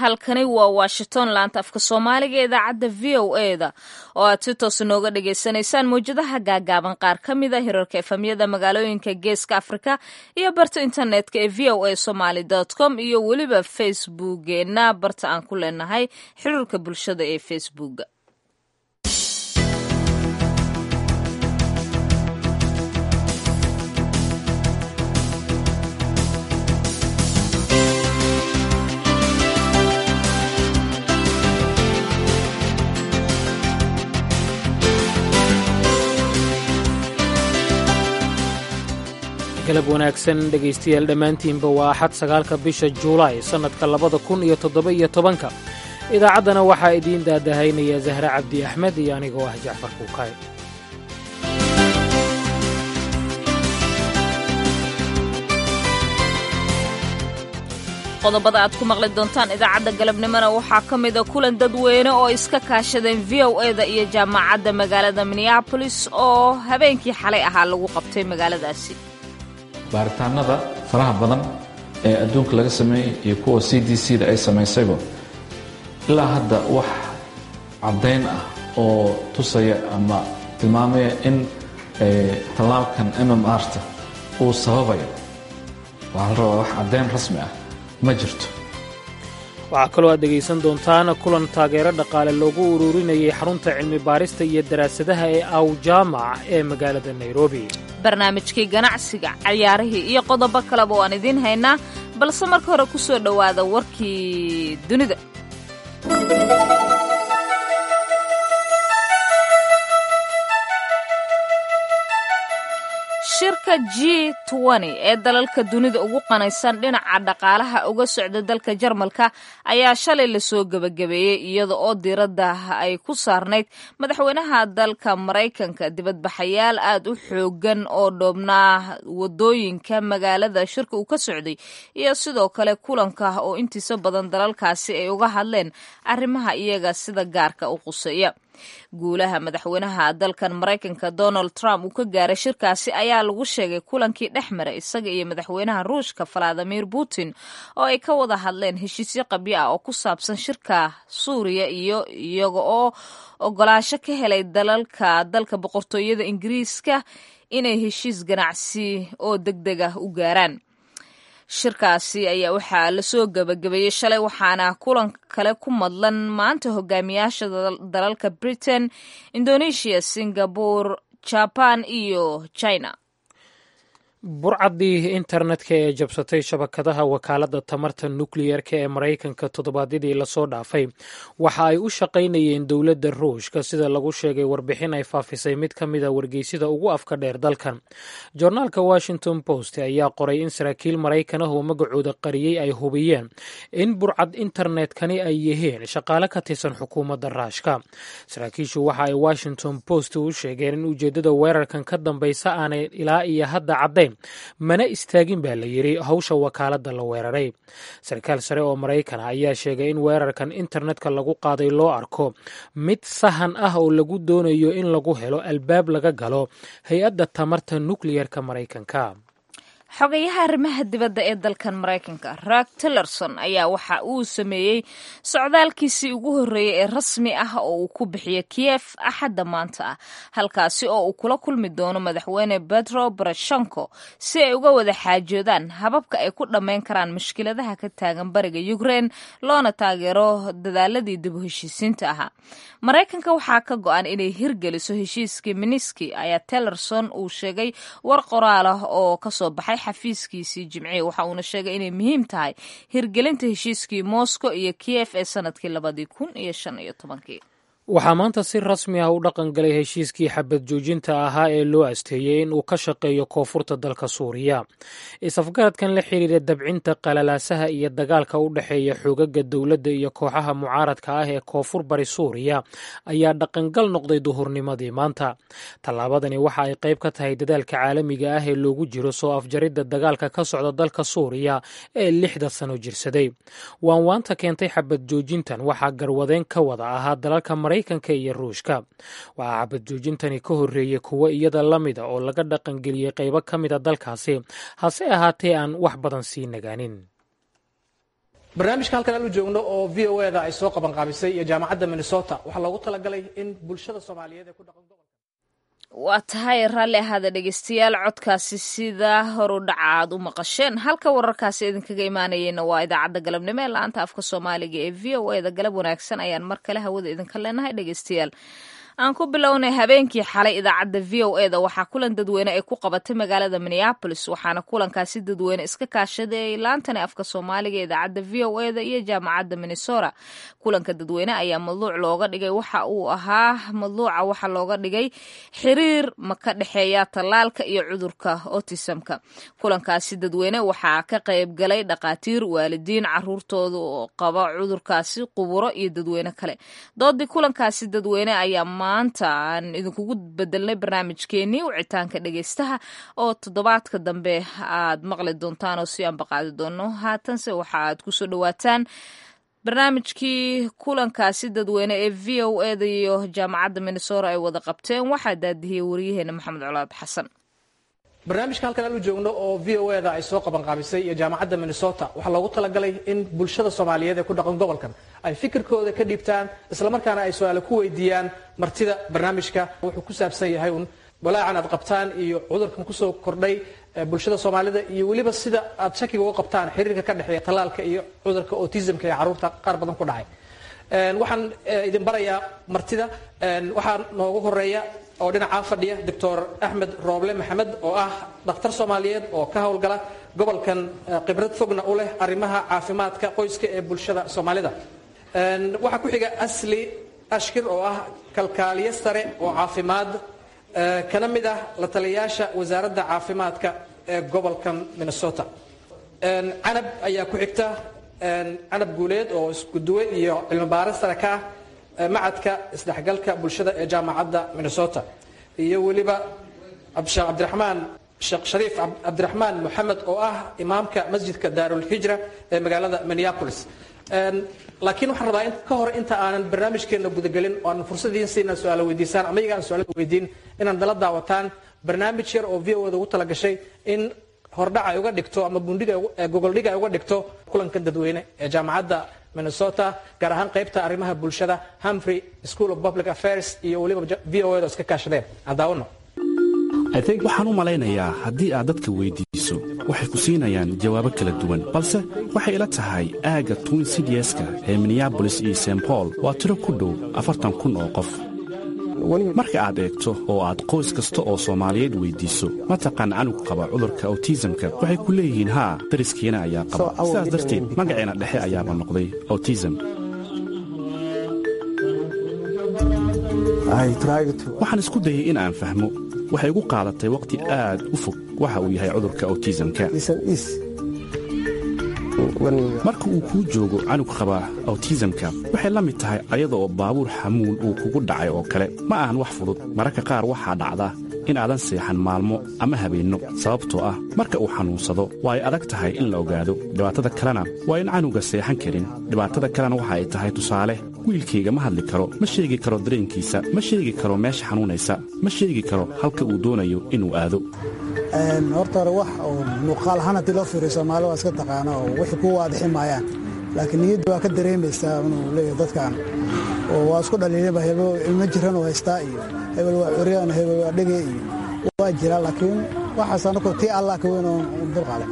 halkani waa washington laanta afka soomaaliga idaacadda v o e da oo aad si toos nooga dhagaysanaysaan mawjadaha gaagaaban qaar ka mid a hirarka efamyada magaalooyinka geeska afrika iyo barta internetka ee v o a somaly com iyo weliba facebookeena barta aan ku leenahay xiriirka bulshada ee facebooka galab wanaagsan dhegaystayaal dhammaantiinba waa axad sagaalka bisha juulaay sannadka labada kun iyo toddoba-iyo tobanka idaacaddana waxaa idiin daadahaynaya zahre cabdi axmed iyo anigoo ah jacfar kuukay qodobada aad ku maqli doontaan idaacadda galabnimona waxaa ka mida kulan dadweyne oo iska kaashadeen v o e da iyo jaamacadda magaalada minneabolis oo habeenkii xalay ahaa lagu qabtay magaaladaasi baaritaanada faraha badan ee adduunka laga sameeyey iyo kuwa c d c da ay samaysayba ilaa hadda wax caddayn ah oo tusaya ama tilmaamaya in tallaalkan mm rta uu sababayo waxaa la rabaa wax caddayn rasmi ah ma jirto waxaa kaloo aad dhegaysan doontaan kulan taageero dhaqaale loogu ururinayay xarunta cilmi baarista iyo daraasadaha ee awjaamac ee magaalada nairobi barnaamijkii ganacsiga cayaarihii iyo qodobo kaleba waan idiin haynaa balse marka hore ku soo dhowaada warkii dunida shirka g ee dalalka dunida ugu qanaysan dhinaca dhaqaalaha uga socda dalka jarmalka ayaa shalay lasoo gebagabeeyey iyada oo diiradda ay ku saarnayd madaxweynaha dalka maraykanka dibadbaxayaal aad u xoogan oo dhoobnaa wadooyinka magaalada shirka uu ka socday iyo sidoo kale kulanka oo intiisa badan dalalkaasi ay uga hadleen arrimaha iyaga sida gaarka u quseeya guulaha madaxweynaha dalkan maraykanka donald trump uu ka gaaray shirkaasi ayaa lagu sheegay kulankii dhex maray isaga iyo madaxweynaha ruushka valadimir putin oo ay ka wada hadleen heshiisyo qabyo ah oo ku saabsan shirka suuriya iyo iyaga oo ogolaasho ka helay dalalka dalka boqortooyada ingiriiska inay heshiis ganacsi oo deg deg ah u gaaraan shirkaasi ayaa waxaa lasoo gebagabeeyey shalay waxaana kulan kale ku madlan maanta hogaamiyaasha dalalka britain indonesia singapore jaban iyo china burcaddii internetka ee jabsatay shabakadaha wakaaladda tamarta nukliyerka ee maraykanka toddobaadyadii lasoo dhaafay waxa ay u shaqaynayeen dowladda ruushka sida lagu sheegay warbixin ay faafisay mid ka mida wargeysida ugu afka dheer dalkan jornaalka washington post ayaa qoray in saraakiil maraykan ah oo magacooda qariyey ay hubiyeen in burcad internetkani ay yihiin shaqaale ka tirsan xukuumadda raashka saraakiishu waxa ay washington post u sheegeen in ujeeddada weerarkan ka dambaysa aanay ilaa iyo hadda caddayn mana istaagin baa la yidhi hawsha wakaaladda la weeraray sarkaal sare oo maraykan ah ayaa sheegay in weerarkan internetka lagu qaaday loo arko mid sahan ah oo lagu doonayo in lagu helo albaab laga galo hay-adda tamarta nukliyerka maraykanka xogayaha arrimaha dibadda ee dalkan maraykanka raak tillerson ayaa waxa uu sameeyey socdaalkiisii ugu horreeyey ee rasmi ah oo uu ku bixiyo kiyef axadda maanta ah halkaasi oo uu kula kulmi doono madaxweyne betro barashenko si ay uga wada xaajoodaan hababka ay ku dhammayn karaan mushkiladaha ka taagan bariga ukrein loona taageero dadaaladii dib u heshiisiinta ahaa maraykanka waxaa ka go-an inay hirgeliso heshiiskii miniski ayaa tillerson uu sheegay war qoraal ah oo kasoo baxay xafiiskiisii jimciye waxa uuna sheegay inay muhiim tahay hirgelinta heshiiskii moscow iyo kiyef ee sanadkii labadii kun iyo shan iyo tobankii waxaa maanta si rasmi ah u dhaqan galay heshiiskii xabad joojinta ahaa ee loo asteeyey in uu ka shaqeeyo koonfurta dalka suuriya is-afgaradkan la xiriira dabcinta qalalaasaha iyo dagaalka u dhexeeya xoogaga dowladda iyo kooxaha mucaaradka ah ee koonfur bari suuriya ayaa dhaqangal noqday duhurnimadii maanta tallaabadani waxa ay qayb ka tahay dadaalka caalamiga ah ee loogu jiro soo afjaridda dagaalka ka socda dalka suuriya ee lixda sano jirsaday waanwaanta keentay xabad joojintan waxaa garwadeen ka wada ahaa dalalka maraykanka iyo ruushka waxaa xabad joojintani ka horreeyey kuwo iyada la mida oo laga dhaqangeliyey qaybo ka mida dalkaasi hase ahaatee aan wax badan sii nagaanin barnaamijka halkan aanu joogno oo v o eda ay soo qabanqaabisay iyo jaamacadda minnesota waxaa loogu talagalay in bulshada soomaaliyeed ee ku dhaqan gobolka waa tahay raalli ahaada dhegeystayaal codkaasi sida horu dhaca aad u maqasheen halka wararkaasi idinkaga imaanayeyna waa idaacadda galabnimo ee la-aanta afka soomaaliga ee v o eda galab wanaagsan ayaan mar kale hawada idinka leenahay dhegeystayaal aan ku bilownay habeenkii xalay idaacadda v o e da waxaa kulan dadweyne ay ku qabatay magaalada minneabolis waxaana kulankaasi dadweyne iska kaashaday laantani afka soomaaliga idaacadda v o e da iyo jaamacadda minnesota kulanka dadweyne ayaa madluuc looga dhigay waxa uu ahaa madluuca waxa looga dhigay xiriir ma ka dhexeeya tallaalka iyo cudurka otisamka kulankaasi dadweyne waxaa ka qayb galay dhaqaatiir waalidiin caruurtooda oo qaba cudurkaasi quburo iyo dadweyne kale doodii kulankaasi dadweyne ayaa maanta aan idinkugu bedelnay barnaamijkeenii wicitaanka dhegeystaha oo toddobaadka dambe aad maqli doontaan oo si aanbaqaadi doono haatanse waxa aad kusoo dhawaataan barnaamijkii kulankaasi dadweyne ee v o eda iyo jaamacadda minnesota ay wada qabteen waxaa daadihiyey waryaheena maxamed colaad xasan barnaamijka halkan aanu joogno oo v o eda ay soo qabanqaabisay iyo jaamacadda minnesota waxaa loogu talagalay in bulshada soomaaliyeed ee ku dhaqan gobolkan ay fikirkooda ka dhiibtaan islamarkaana ay su-aale ku weydiiyaan martida barnaamijka wuxuu ku saabsan yahay un walaacan aad qabtaan iyo cudurkan kusoo kordhay bulshada soomaalida iyo weliba sida aad shakiga uga qabtaan xiriirka ka dhexeeya tallaalka iyo cudurka autismka ee carruurta qaar badan ku dhacay waxaan idin barayaa martida waxaa noogu horeeya oo dhinacaa fadhiya doctor axmed rooble maxamed oo ah dhakhtar soomaaliyeed oo ka howlgala gobolkan khibrad fogna u leh arrimaha caafimaadka qoyska ee bulshada soomaalida waxaa ku xiga asli ashkir oo ah kalkaaliye sare oo caafimaad kana mid ah la taliyayaasha wasaaradda caafimaadka ee gobolkan minnesota canab ayaa ku xigta canab guuleed oo iskuduwe iyo cilmi baaris sare ka ah macadka isdhexgalka bulshada ee jaamacadda minnesota iyo weliba sheekh cabdiraxmaan sheekh shariif cabdiraxmaan moxamed oo ah imaamka masjidka daarulhijra ee magaalada minneapolis laakiin waxaan rabaa ka hor inta aanan barnaamijkeena gudagelin oo aanan fursadiin siina su-aalo weydiisaan ama iyaga aan su-aalada weydiin inaan dala daawataan barnaamij yar oo v o da ugu talagashay in hordhac ay uga dhigto ama bundhiga gogoldhiga ay uga dhigto kulankan dadweyne ee jaamacadda minnesota gaar ahaan qaybta arrimaha bulshada humphrey school of public affairs iyo weliba v o da iska kaashadeen aan daawano waxaan u malaynayaa haddii aad dadka weyddiiso waxay ku siinayaan jawaabo kala duwan balse waxay ila tahay aagga twin cdska ee minneabolis iyo st baul waa tiro ku dhow afartan kun oo qof marka aad eegto oo aad qoys kasta oo soomaaliyeed weyddiiso mataqaan canug qaba cudurka awtisamka waxay ku leeyihiin haa dariskiina ayaa qaba sidaas darteed magaceena dhexe ayaaba noqday awtisam waxaan isku dayay in aan fahmo waxay igu qaadatay wakhti aad u fog waxa uu yahay cudurka awtisamka marka uu kuu joogo canug qaba awtisamka waxay la mid tahay ayada oo baabuur xamuul uu kugu dhacay oo kale ma ahan wax fudud mararka qaar waxaa dhacda inaadan seexan maalmo ama habeenno sababtoo ah marka uu xanuunsado waa ay adag tahay in la ogaado dhibaatada kalena waa in canuga seexan karin dhibaatada kalena waxa ay tahay tusaale wiilkayga ma hadli karo ma sheegi karo dareenkiisa ma sheegi karo meesha xanuunaysa ma sheegi karo halka uu doonayo inuu aado horta hore wax oo muuqaal ahaan haddii loo fiiriyo soomaali waa iska taqaana oo wixii ku waadixi maayaan laakiin niyadda waa ka dareemaysaa inuu leeyahay dadkan oo waa isku dhaliilinba hebel ilmo jiran oo haystaa iyo hebel waa curyaan hebel waa dhege iyo waa jira laakiin waxaas anaku tii allah ka weyn oo dulqaadan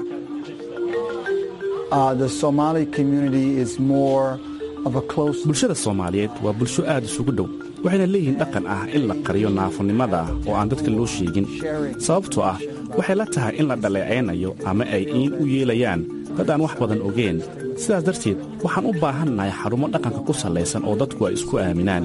bulshada soomaaliyeed waa bulsho aad isugu dhow waxayna leeyihiin dhaqan ah in la qariyo naafonimada oo aan dadka loo sheegin sababtoo ah waxay la tahay in la dhaleecaynayo ama ay iin u yeelayaan dad aan wax badan ogeen sidaas darteed waxaan u baahannahay xarumo dhaqanka ku sallaysan oo dadku ay isku aaminaan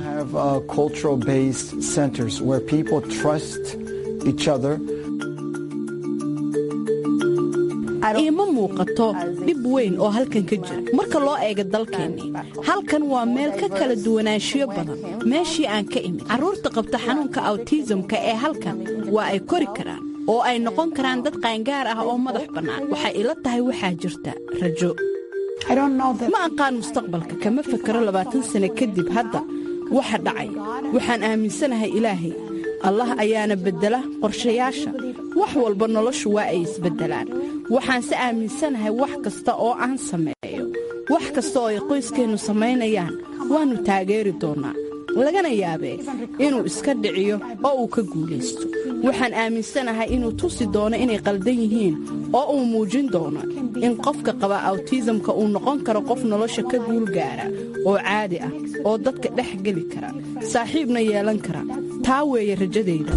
iima muuqato dhib weyn oo halkan ka jira marka loo eega dalkeennii halkan waa meel ka kala duwanaanshiyo badan meeshii aan ka imid carruurta qabta xanuunka awtisamka ee halkan waa ay kori karaan oo ay noqon karaan dad qaangaar ah oo madax bannaan waxay ila tahay waxaa jirta rajo ma aqaan mustaqbalka kama fakaro labaatan sane kadib hadda waxa dhacay waxaan aaminsanahay ilaahay allah ayaana beddela qorshayaasha wax walba noloshu waa ay isbeddelaan waxaanse aaminsanahay wax kasta oo aan sameeyo wax kasta oo ay qoyskeennu samaynayaan waannu taageeri doonnaa lagana yaabee inuu iska dhiciyo oo uu ka guulaysto waxaan aaminsanahay inuu tusi doono inay qaldan yihiin oo uu muujin doono in qofka qaba awtisamka uu noqon karo qof nolosha ka guul gaara oo caadi ah oo dadka dhex geli kara saaxiibna yeelan kara taa weeye rajadayda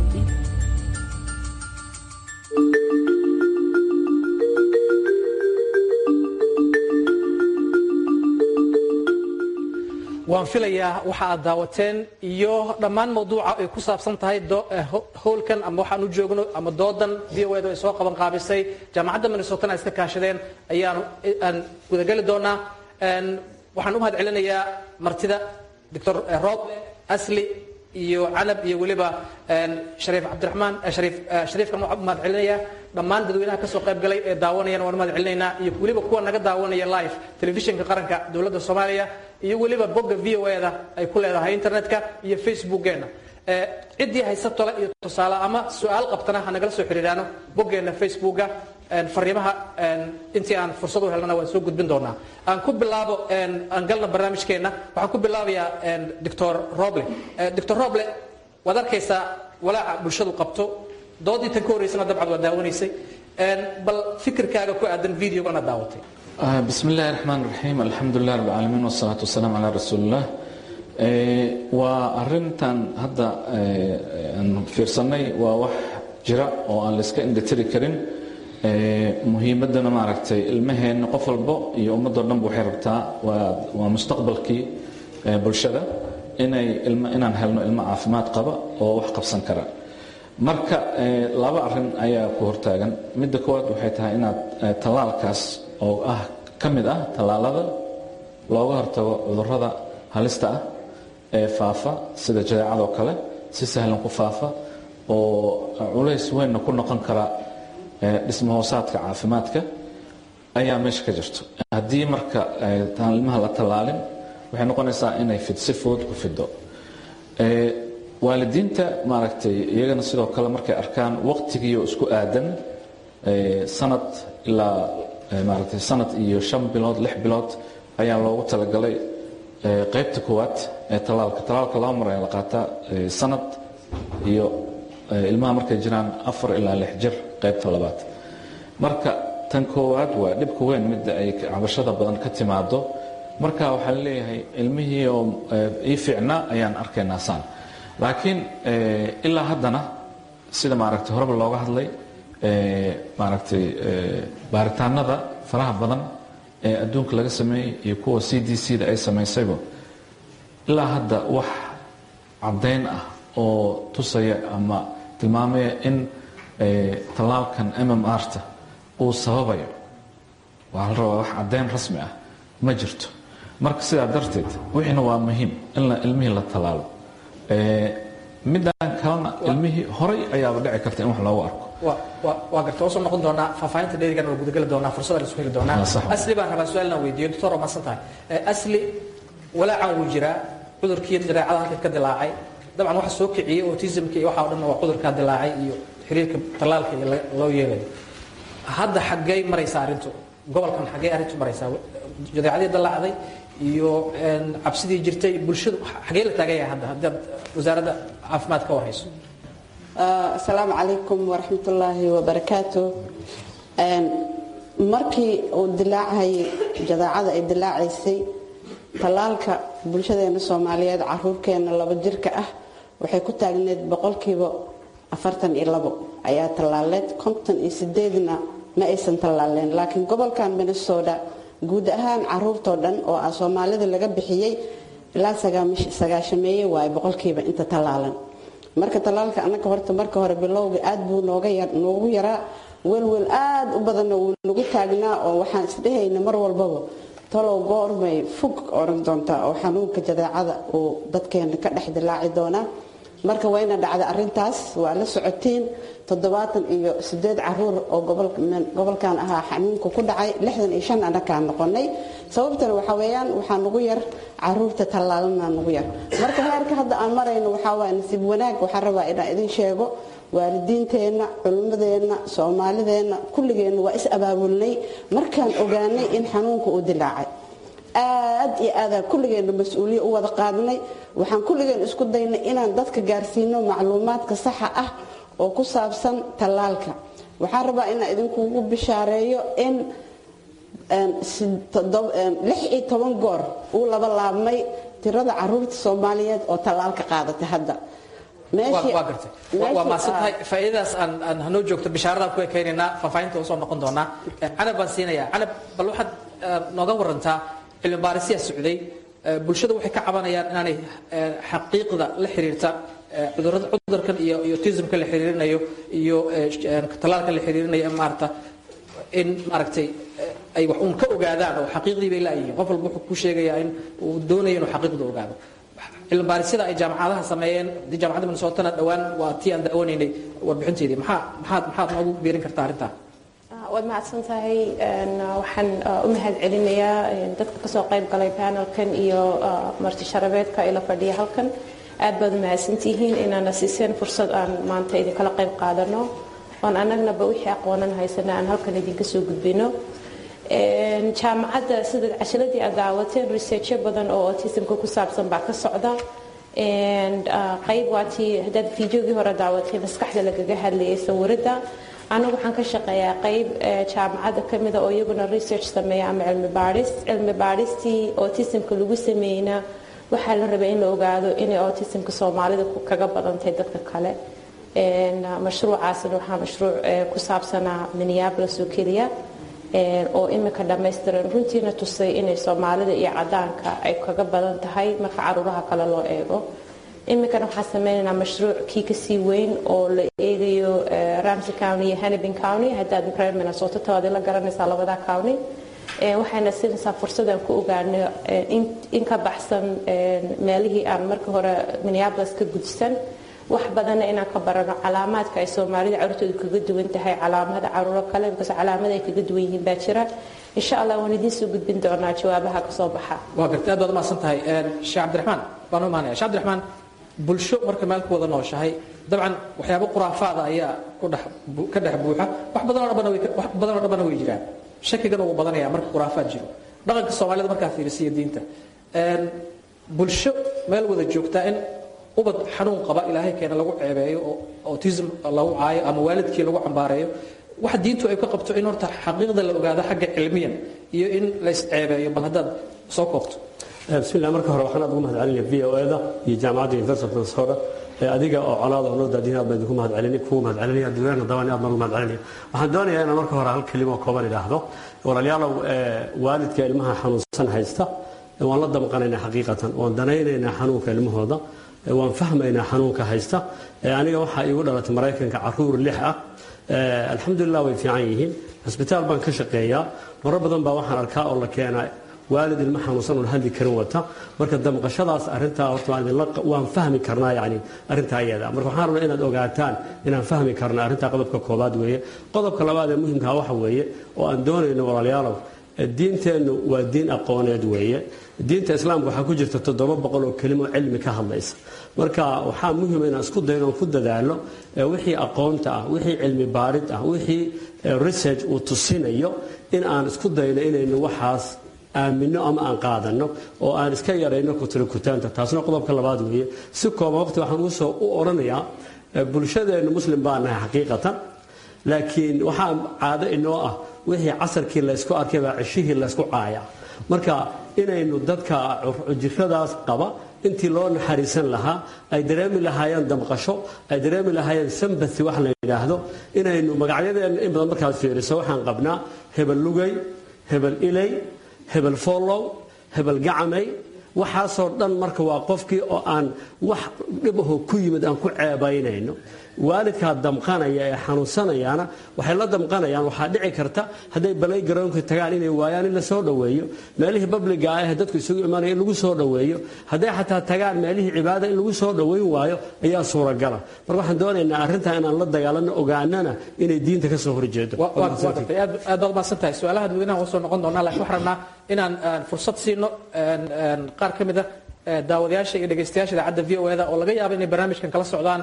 waan filayaa waxa aad daawateen iyo dhammaan mawduuca ay ku saabsan tahay howlkan ama waxaan u joogno ama doodan v o ed ay soo qaban qaabisay jaamacadda minnesotana ay iska kaashadeen ayaan aan gudageli doonaa waxaan u mahad celinayaa martida doctor rob asli iyo canab iyo weliba shariif cabdiraxmaan shariif shariifkan waxaan u mahad celinayaa dhammaan dadweynaha kasoo qayb galay ee daawanayana waan u mahad celinaynaa iyo weliba kuwa naga daawanaya live telefishinka qaranka dowladda soomaaliya iyo weliba bogga v o eda ay ku leedahay internetka iyo facebookgeena ciddii haysa tole iyo tusaale ama su-aal qabtana ha nagala soo xiriiraano boggeena facebooka fariimaha intii aan fursad u helnana waan soo gudbin doonaa aan ku bilaabo aan galna barnaamijkeenna waxaan ku bilaabayaa doctor roble doctor roble waad arkaysaa walaaca bulshadu qabto doodii tan ka horreysana dabcad waa daawanaysay bal fikirkaaga ku aadan videogana daawatay bismi illaahi raxmaan raxiim alxamdulilah rab alcaalamiin wasalaatu wasalaam calaa rasuuliillah waa arintan hadda aan fiirsanay waa wax jira oo aan layska indhatiri karin muhiimaddana maaragtay ilmaheenna qof walbo iyo ummadoo dhanba waxay rabtaa waa mustaqbalkii bulshada inay inaan helno ilmo caafimaad qaba oo wax qabsan kara marka laba arin ayaa ku hortaagan midda koowaad waxay tahay inaad tallaalkaas oo ah ka mid ah tallaalada looga hortago cudurrada halista ah ee faafa sida jadeecadoo kale si sahlan ku faafa oo culays weynna ku noqon kara dhismahoosaadka caafimaadka ayaa meesha ka jirto haddii marka ilmaha la tallaalin waxay noqonaysaa inay si fudud ku fido waalidiinta maaragtay iyagana sidoo kale markay arkaan waqtigiioo isku aadan sanad ilaa maaragtay sanad iyo shan bilood lix bilood ayaa loogu talagalay qaybta koowaad ee tallaalka tallaalka laba mar ayaa la qaataa sanad iyo ilmaha markay jiraan afar ilaa lix jir qaybta labaad marka tan koowaad waa dhibka weyn midda ay cabashada badan ka timaado marka waxaa laleeyahay ilmihii oo ii fiicnaa ayaan arkaynaa saan laakiin ilaa haddana sida maaragtay horeba looga hadlay maaragtay baaritaanada faraha badan ee adduunka laga sameeyey iyo kuwa c d c da ay samaysayba ilaa hadda wax caddayn ah oo tusaya ama tilmaamaya in tallaalkan m m r ta uu sababayo waxaa la rabaa wax caddayn rasmi ah ma jirto marka sidaa darteed wixiina waa muhiim in ilmihii la tallaalo midaan kalena ilmihii horay ayaaba dhici karta in wax loogu arko waa garta soo noqon doonaa faahfaahinta dheerigan waa gudageli doonaa fursada la isku heli doonaa asli baan rabaa su-aalna weydiiyo doctor waa mahadsan tahay asli walaacan wuu jiraa cudurkii jareecada halka ka dilaacay dabcan waxa soo kiciyey autismka iyo waxa o dhan waa cudurkaa dilaacay iyo xiriirka tallaalka iyo loo yeelayo hadda xaggey maraysaa arrintu gobolkan xaggey arrintu maraysaa jadeecadii dilaacday iyo cabsidii jirtay bulshadu xaggee la taagaya hadda haddaad wasaaradda caafimaad ka warhayso asalaamu calaykum waraxmatullaahi wabarakaatu markii uu dilaacayay jadeecada ay dilaacaysay tallaalka bulshadeena soomaaliyeed caruurkeena laba jirka ah waxay ku taagneed boqolkiiba afartan iyo labo ayaa tallaaleed konton iyo sideedna ma aysan tallaaleen laakiin gobolkan minnesota guud ahaan caruurtoo dhan oo ah soomaalida laga bixiyey ilaa sagaashameeye waaye boqolkiiba inta tallaalan marka tallaalka annaga horta marka hore bilowga aad buu noogu yaraa welwel aad u badanna wuu nagu taagnaa oo waxaan isdhehayna mar walbaba talow goormay fog oran doontaa oo xanuunka jadeecada uu dadkeena ka dhex dilaaci doonaa marka wayna dhacday arintaas waa la socotiin toddobaatan iyo sideed caruur oo gobolkan ahaa xanuunka ku dhacay lixdan iyo shan anakaan noqonay sababtana waxa weeyaan waxaa nugu yar caruurta tallaalana nugu yar marka heerka hadda aan marayno waxaa waaya nasiib wanaag waxaan rabaa inaan idin sheego waalidiinteenna culimmadeenna soomaalideenna kulligeenna waa is abaabulnay markaan ogaanay in xanuunka uu dilaacay aad iyo aadaan kulligeenna mas-uuliya u wada qaadnay waxaan kulligeen isku daynay inaan dadka gaarsiino macluumaadka saxa ah oo ku saabsan tallaalka waxaan rabaa inaan idinkugu bishaareeyo in lix iyo toban goor uu laba laabmay tirada caruurta soomaaliyeed oo tallaalka qaadatay hadda waa gartay waa maasantahay faa'iidadaas aan aan hanoo joogto bishaaradan ku ekaynaynaa faahfaahinta usoo noqon doonaa canab baan siinayaa canab bal waxaad nooga warantaa cilmi baarisiyaa socday bulshada waxay ka cabanayaan inaanay xaqiiqda la xiriirta cudurada cudurkan iyo iyo tismka la xiriirinayo iyo tallaalka la xiriirinayo maarata in maaragtay ay wax uun ka ogaadaan oo xaqiiqdii bay laayihiin qof walba wuxuu ku sheegayaa in uu doonayo inuu xaqiiqda ogaado cilmi baarisyada ay jaamacadaha sameeyeen haddii jaamacadda minnesotana dhowaan waa tii aan da'wanaynay warbixinteedii maxaa maxaad maxaad noogu biirin kartaa arrintaa waad mahadsan tahay waxaan u mahad celinayaa dadka kasoo qayb galay panelkan iyo marti sharabeedka ila fadhiya halkan aad baad u mahadsantihiin inaana siiseen fursad aan maanta idinkala qayb qaadano oon annagnaba wixii aqoonan haysana aan halkan idinka soo gudbino jaamacadda sida cashiladii aad daawateen researchyo badan oo autismka ku saabsan baa ka socda qayb waatii haddaad fiidiogii hore daawatay maskaxda lagaga hadlayay sawirada anagu waxaan ka shaqeeyaa qayb jaamacadda kamida oo iyaguna research sameeya ama cilmi baadhis cilmi baadhistii autismka lagu sameeyna waxaa la rabay in la ogaado inay autismka soomaalida kaga badantahay dadka kale mashruucaasna waxaa mashruuc ku saabsanaa minneapolis oo keliya oo imika dhammaystiran runtiina tusay inay soomaalida iyo cadaanka ay kaga badan tahay marka caruuraha kale loo eego iminkana waxaan sameynaynaa mashruuc kii kasii weyn oo la eegayo ramsey county iyo hannibin county haddaad reer minnesota tawaad la garanaysaa labada county waxayna siinaysaa fursadaan ku ogaano in ka baxsan meelihii aan markii hore minneapolis ka gudsan wax badanna inaan ka barano calaamaadka ay soomaalida carruurtooda kaga duwan tahay calaamada caruuro kale bikaas calaamada ay kaga duwan yihiin baa jira insha allah waan idiin soo gudbin doonaa jawaabaha kasoo baxa waa gartay aad baad umahadsan tahay sheekh cabdiraxmaan baan u imaanaya sheekh cabdiraxmaan bulsho marka meel ku wada nooshahay dabcan waxyaabo khuraafaada ayaa ku dhex ka dhex buuxa wax badanoo dhanbana way wax badanoo dhanbana way jiraan shakigana wuu badanaya marka khuraafaad jiro dhaqanka soomaalida markaa fiirisiya diinta bulsho meel wada joogtaa in ubad xanuun qaba ilaahay keena lagu ceebeeyo oo autism lagu caayo ama waalidkii lagu cambaareeyo waxa diintu ay ka qabto in horta xaqiiqda la ogaado xagga cilmiyan iyo in lays ceebeeyo bal haddaad soo koobto bismillah marka hore waxaan aad ugu mahad celinaya v o e-da iyo jaamacadda university of minnesota adiga oo colaada oo noo daadiin aad baan idinku mahad celini kugu mahad celinaya dadweynaha dabaan aad baan ugu mahad celinaya waxaan doonayaa inaan marka hore hal kelimo kooban idhaahdo walaalayaalow waalidka ilmaha xanuunsan haysta waan la damqanaynaa xaqiiqatan waan danaynaynaa xanuunka ilmahooda waan fahmaynaa xanuunka haysta aniga waxaa iigu dhalatay maraykanka caruur lix ah alxamdulilah way fiican yihiin cisbitaal baan ka shaqeeyaa marar badan baa waxaan arkaa oo la keenaa waalid ilmo xanuunsan oon hadli karin wata marka damqashadaas arintaa horta waan fahmi karnaa yani arrintaa iyada marka waxaan rabnaa inaad ogaataan inaan fahmi karna arrintaa qodobka koobaad weeye qodobka labaad ee muhimkaa waxa weeye oo aan doonayno walaalayaalow diinteennu waa diin aqooneed weeye diinta islaamka waxaa ku jirta toddoba boqol oo kelimo cilmi ka hadlaysa marka waxaa muhima inaan isku dayno oon ku dadaalo wixii aqoonta ah wixii cilmi baarid ah wixii research uu tusinayo in aan isku dayno inaynu waxaas aamino ama aan qaadano oo aan iska yarayno kutirikutaanta taasna qodobka labaad weeye si kooban waqti waxaan usoo u odhanayaa bulshadeennu muslim baa nahay xaqiiqatan laakiin waxaa caado inoo ah wixii casarkii laysku arkay baa ceshihii laysku caaya marka inaynu dadka jiradaas qaba intii loo naxariisan lahaa ay dareemi lahaayeen damqasho ay dareemi lahaayeen sambati wax la yidhaahdo inaynu magacyadeenna in badan markaad fiiriso waxaan qabnaa hebel lugay hebel ilay hebel follow hebel gacamay waxaasoo dhan marka waa qofkii oo aan wax dhibaho ku yimid aan ku ceebaynayno waalidkaa damqanaya ee xanuunsanayaana waxay la damqanayaan waxaa dhici karta hadday balay garoonka tagaan inay waayaan in la soo dhoweeyo meelihii babliga ah ee dadku isugu imanaya in lagu soo dhoweeyo hadday xataa tagaan meelihii cibaada in lagu soo dhoweyn waayo ayaa suuragala marka waxaan doonaynaa arrintaa inaan la dagaalano ogaanana inay diinta ka soo horjeedo aad baad umahadsan tahay su-aalaha dadweynaha waa soo noqon doonaa laakiin waxaan rabnaa inaan fursad siino qaar ka mid a daawadayaasha iyo dhegaystayaasha idaacadda v o eda oo laga yaabo inay barnaamijkan kala socdaan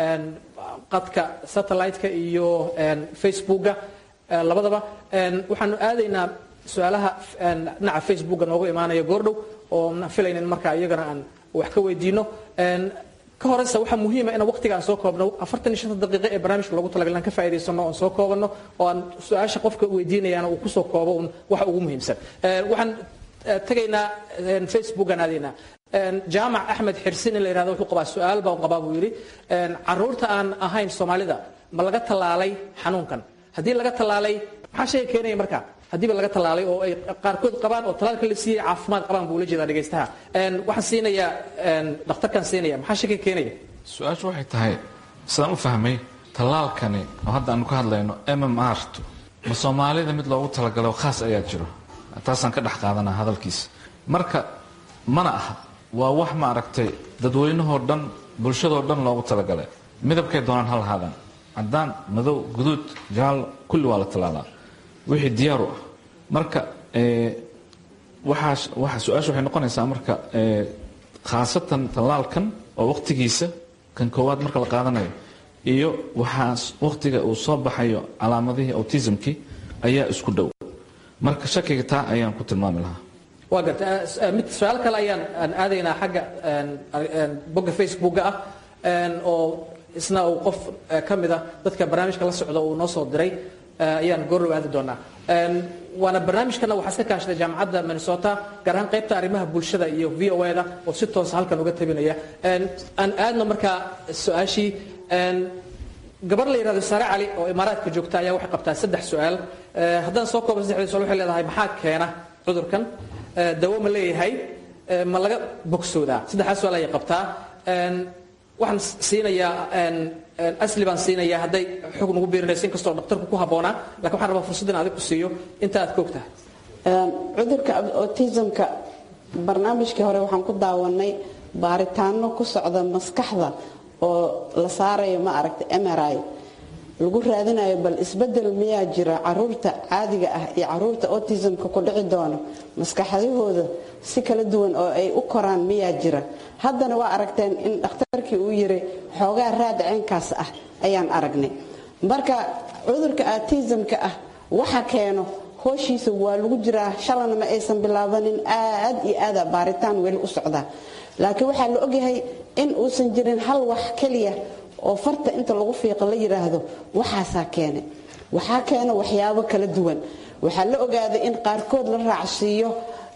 qadka satellite-ka iyo facebooka labadaba waxaanu aadaynaa su-aalaha dhinaca facebooka noogu imaanaya goordhow oo na filaynin marka iyagana aan wax ka weydiino ka horeysa waxaa muhiima inaan waqtiga aan soo koobno afartan iyo shanta daqiiqo ee barnaamijka loogu talagalay inaan ka faa'iidaysano oon soo koobano oo aan su-aasha qofka weydiinayaana uu kusoo koobo un waxa ugu muhiimsan waxaan tegaynaa facebookan aadaynaa jaamac axmed xirsin in la yihahdo wuxuu qabaa su-aal baan qabaa buu yidhi caruurta aan ahayn soomaalida ma laga tallaalay xanuunkan haddii laga tallaalay maxaa shayga keenaya marka haddiiba laga tallaalay oo ay qaarkood qabaan oo talaalka la siiyey caafimaad qabaan buu la jeedaa dhegaystaha waxaan siinayaa dhakhtarkan siinaya maxaa shayga keenaya su-aashu waxay tahay sidaan u fahmay tallaalkani oo hadda aanu ka hadlayno m m r tu ma soomaalida mid loogu talagalay oo khaas ayaa jiro taasaan ka dhex qaadanaa hadalkiisa marka mana aha waa wax ma aragtay dadweynahoo dhan bulshadoo dhan loogu talagalay midabkay doonaan ha lahaadaan caddaan madow guduud jaallo kulli waa la tallaalaa wixii diyaaru ah marka waxaa su-aasha waxay noqonaysaa marka khaasatan tallaalkan oo waqtigiisa kan koowaad marka la qaadanayo iyo waxaa waqtiga uu soo baxayo calaamadihii autismkii ayaa isku dhow marka shakiga taa ayaan ku tilmaami lahaa waa garta mid su-aal kale ayaan aan aadaynaa xagga bogga facebooka ah oo isna uu qof ka mid a dadka barnaamijka la socda uu noo soo diray ayaan goorrow aadi doonaa waana barnaamijkana waxaa iska kaashaday jaamacadda minnesota gaar ahaan qaybta arrimaha bulshada iyo v o da oo si toosa halkan uga tabinaya aan aadno markaa su-aashii gabar la yidhahdo saare cali oo imaaraadka joogta ayaa waxay qabtaa saddex su-aal haddaan soo koobo saddexdii su-aal waxay leedahay maxaa keena cudurkan dawo ma leeyahay ma laga bogsoodaa saddexdaas su-aal ayay qabtaa waxaan siinayaa asli baan siinayaa hadday xog nagu biirinayso inkastoo dhakhtarku ku habboonaa lakin waxaan rabaa fursad in adig ku siiyo inta aad ka og tahay cudurka autismka barnaamijkii hore waxaan ku daawanay baaritaano ku socda maskaxda oo la saarayo ma aragta mri lagu raadinayo bal isbedel miyaa jira caruurta caadiga ah iyo caruurta autismka ku dhici doono maskaxdahooda si kala duwan oo ay u koraan miyaa jira haddana waa aragteen in dhakhtarkii uu yiri xoogaa raad ceenkaas ah ayaan aragnay marka cudurka autismka ah waxa keeno hooshiisa waa lagu jiraa shalana ma aysan bilaabanin aad iyo aada baaritaan weli u socdaa laakiin waxaa la ogyahay in uusan jirin hal wax keliya oo farta inta lagu fiiqo la yidhaahdo waxaasaa keene waxaa keena waxyaabo kala duwan waxaa la ogaaday in qaarkood la raacsiiyo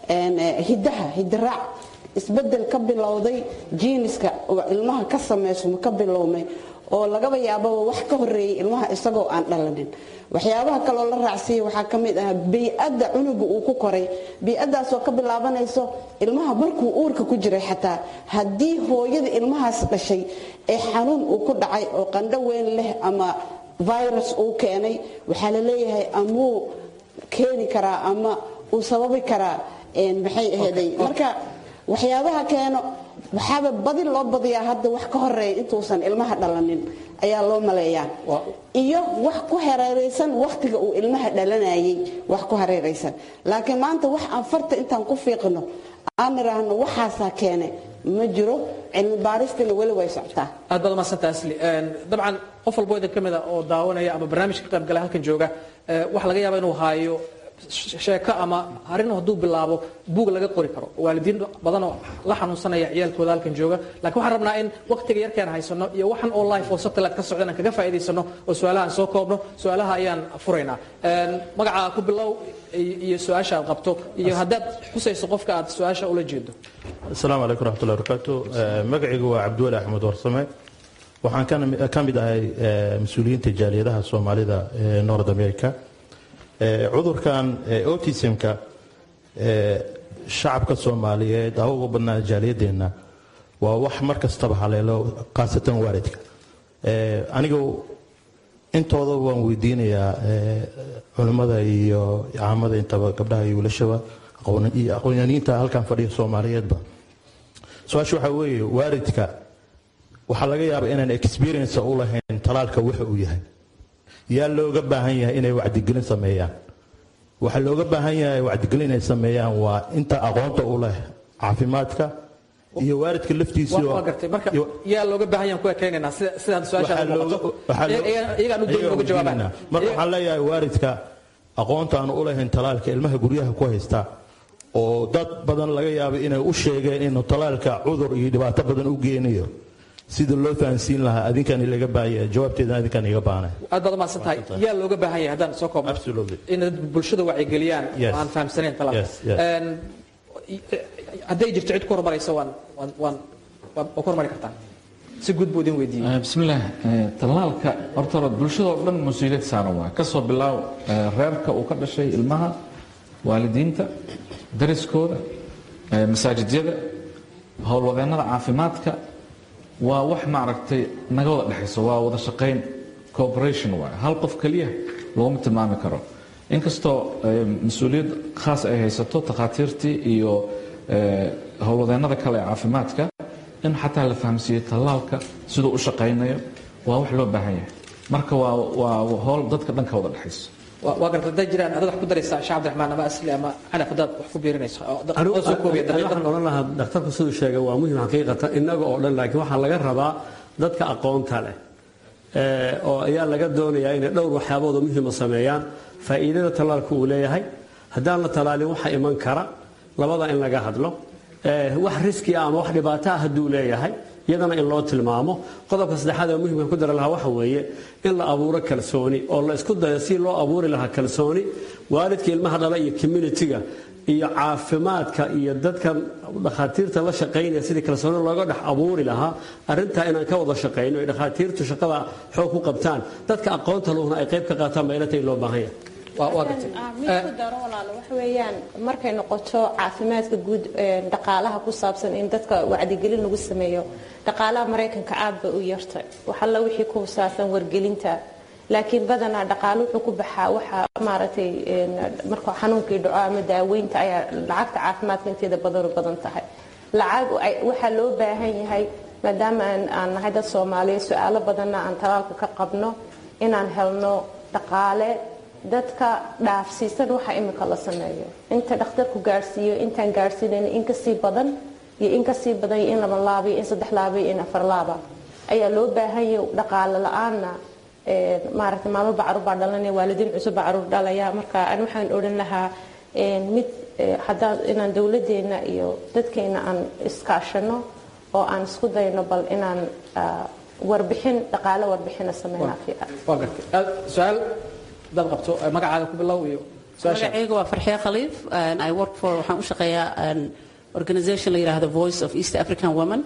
hidaha hidiraac isbedel ka bilowday jiiniska oo ilmaha ka samaysmo ka bilowmay oo lagaba yaababa wax ka horeeyay ilmaha isagoo aan dhalanin waxyaabaha kaloo la raacsiiya waxaa ka mid ah bii-adda cunuga uu ku koray bii-addaasoo ka bilaabanayso ilmaha markuu uurka ku jiray xataa haddii hooyada ilmahaas dhashay ee xanuun uu ku dhacay oo qandho weyn leh ama virus uu keenay waxaa la leeyahay amuu keeni karaa ama uu sababi karaa maxay aheeday marka waxyaabaha keeno waxaaba badi loo badiyaa hadda wax ka horeeya intuusan ilmaha dhalanin ayaa loo maleeyaa iyo wax ku hareeraysan wakhtiga uu ilmaha dhalanayay wax ku hareeraysan laakiin maanta wax aan farta intaan ku fiiqno aan niraahno waxaasaa keene ma jiro cilmi baaristana weli way socotaa aad baad umadsanta asli dabcan qof walbo idin ka mida oo daawanaya ama barnaamij ka qaybgala halkan jooga waxa laga yaaba inuu haayo sheeko ama arrin hadduu bilaabo buug laga qori karo waalidiin badanoo la xanuunsanaya ciyaalkooda halkan jooga lakiin waxaan rabnaa in waqtiga yarkaan haysano iyo waxan oo life oo satellite ka socda inaan kaga faa'iidaysano oo su-aalaha aan soo koobno su-aalaha ayaan furaynaa magacaa ku bilow iyo su-aasha aad qabto iyo haddaad xusayso qofka aad su-aasha ula jeedo asalaamu calaykum raxmatullahi barakaatu magacaygu waa cabdiwali axmed warsame waxaan ka mid ahay mas-uuliyiinta jaaliyadaha soomaalida ee north america cudurkan autismka shacabka soomaaliyeed ha uga badnaa jaaliyadeenna waa wax mar kastaba haleelo khaasatan waalidka aniga intooda waan weydiinayaa culimmada iyo caamada intaba gabdhaha iyo wiilashaba iyo aqoonyaniinta halkan fadhiya soomaaliyeedba su-aasha waxaa weeye waalidka waxaa laga yaaba inaan experience u lahayn talaalka waxa uu yahay yaa looga baahan yahay inay wacdigelin sameeyaan waxaa looga baahan yahay wacdigelin inay sameeyaan waa inta aqoonta u leh caafimaadka iyo waalidka laftiisa waa gartay marka yaa looga baahan yahan ku ekaynaynaa sida sidaad su-aasha iyagaan u dayn uga jawaabaan marka waxaan leeyahay waalidka aqoonta aan u lahayn talaalka ilmaha guryaha ku haysta oo dad badan laga yaabo inay u sheegeen inuu talaalka cudur iyo dhibaato badan u geenayo sida loo fahansiin lahaa adinkan ilaga baahaya jawaabteeda adinkan iga baahana aad baad umahadsan tahay yaa looga baahan yahay haddaan soo koobno in bulshada wacyigeliyaan oo aan fahamsanayn talaalka hadday jirto cid ku horumaraysa waan waan waan waa ku horumari kartaan si guud buu idin weydiiyey bismillaah tallaalka horta hore bulshada oo dhan mas-uuliyad saaran waa kasoo bilaaw reerka uu ka dhashay ilmaha waalidiinta dariskooda masaajidyada howlwadeennada caafimaadka waa wax maaragtay naga wada dhexayso waa wada shaqayn cooperation waay hal qof keliya looma tilmaami karo inkastoo mas-uuliyad khaas ay haysato takhaatiirtii iyo howlwadeennada kale ee caafimaadka in xataa la fahamsiiyo tallaalka siduu u shaqaynayo waa wax loo baahan yahay marka waa waa howl dadka dhan ka wada dhexayso waa garta hadday jiraan adaad wax ku daraysaa sheekh cabdiraxmaan ama asli ama canaf haddaad wax ku biirinayso waxaan odhan lahaa dhakhtarku siduu sheegay waa muhim xaqiiqatan innaga oo dhan laakiin waxaa laga rabaa dadka aqoonta leh oo ayaa laga doonayaa inay dhowr waxyaabood oo muhima sameeyaan faa'iidada tallaalku uu leeyahay haddaan la tallaalin waxa iman kara labada in laga hadlo wax riski ah ama wax dhibaato ah hadduu leeyahay iyadana in loo tilmaamo qodobka saddexaad ee muhimka ku dara lahaa waxa weeye in la abuuro kalsooni oo la isku dayo si loo abuuri lahaa kalsooni waalidka ilmaha dhala iyo communitiga iyo caafimaadka iyo dadkan dhakhaatiirta la shaqaynaya sidii kalsooni looga dhex abuuri lahaa arrintaa inaan ka wada shaqayno ay dhakhaatiirtu shaqada xoog ku qabtaan dadka aqoonta luhna ay qayb ka qaataan baa ilata in loo baahan yahay mid ku daro walaalo waxa weeyaan markay noqoto caafimaadka guud dhaqaalaha ku saabsan in dadka wacdigelin lagu sameeyo dhaqaalaha maraykanka aad bay u yartay waxalla wixii ku saabsan wargelinta laakiin badanaa dhaqaalo wuxuu ku baxaa waxa maaragtay marka xanuunkii dhaco ama daaweynta ayaa lacagta caafimaadka inteeda badan badan tahay lacag waxaa loo baahan yahay maadaama aan nahay dad soomaaliya su-aalo badanna aan talaalka ka qabno inaan helno dhaqaale dadka dhaafsiisan waxa imika la sameeyo inta dhakhtarku gaadhsiiyo intaan gaadhsiinayn in kasii badan iyo in kasii badan iyo in laba laaba iyo in saddex laaba iyo in afar laaba ayaa loo baahan yahay dhaqaale la-aanna maaragtay maamo bacruur baa dhalanaya waalidiin cusub baa caruur dhalaya marka ani waxaan odhan lahaa mid haddaa inaan dowladeenna iyo dadkeena aan iskaashano oo aan isku dayno bal inaan warbixin dhaqaale warbixina sameynaa fiican waa gartay su-aal dad qabto magacaaga ku bilow iyo magacayga waa farxiya khaliif i work for waxaan u shaqeeyaa organization la yidhaahdo voice of east african women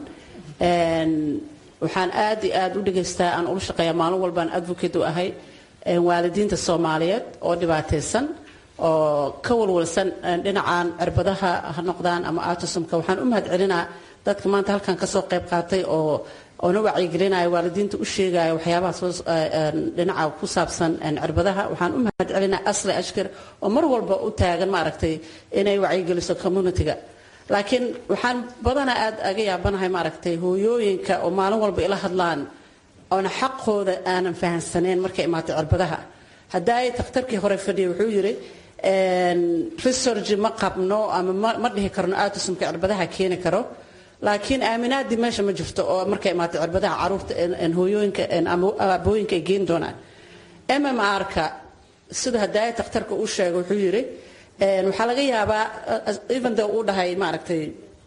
waxaan aad iyo aad u dhegaystaa aan ula shaqeeyaa maalin walbaan advocate u ahay waalidiinta soomaaliyeed oo dhibaataysan oo ka walwalsan dhinacan cirbadaha ha noqdaan ama autismka waxaan u mahad celinaa dadka maanta halkan kasoo qayb qaatay oo oona wacyigelinaya waalidiinta u sheegaya waxyaabaha soo dhinaca ku saabsan cirbadaha waxaan u mahad celinaa asli ashkar oo mar walba u taagan maaragtay inay wacyigeliso communitiga laakiin waxaan badanaa aad aga yaabanahay maaragtay hooyooyinka oo maalin walba ila hadlaan oona xaqooda aanan fahansaneyn markay imaatay cirbadaha haddaay takhtarkii hore fadhiya wuxuu yidhi research ma qabno ama ma dhihi karno autismka cirbadaha keeni karo laakiin aaminaadii meesha ma jirto oo markay imaatay cirbadaha caruurta hooyooyinka ama aabooyinka ay geeni doonaan mmr-ka sida hadaaya takhtarka uu sheegay wuxuu yidhi waxaa laga yaabaa even though uu dhahay maaragtay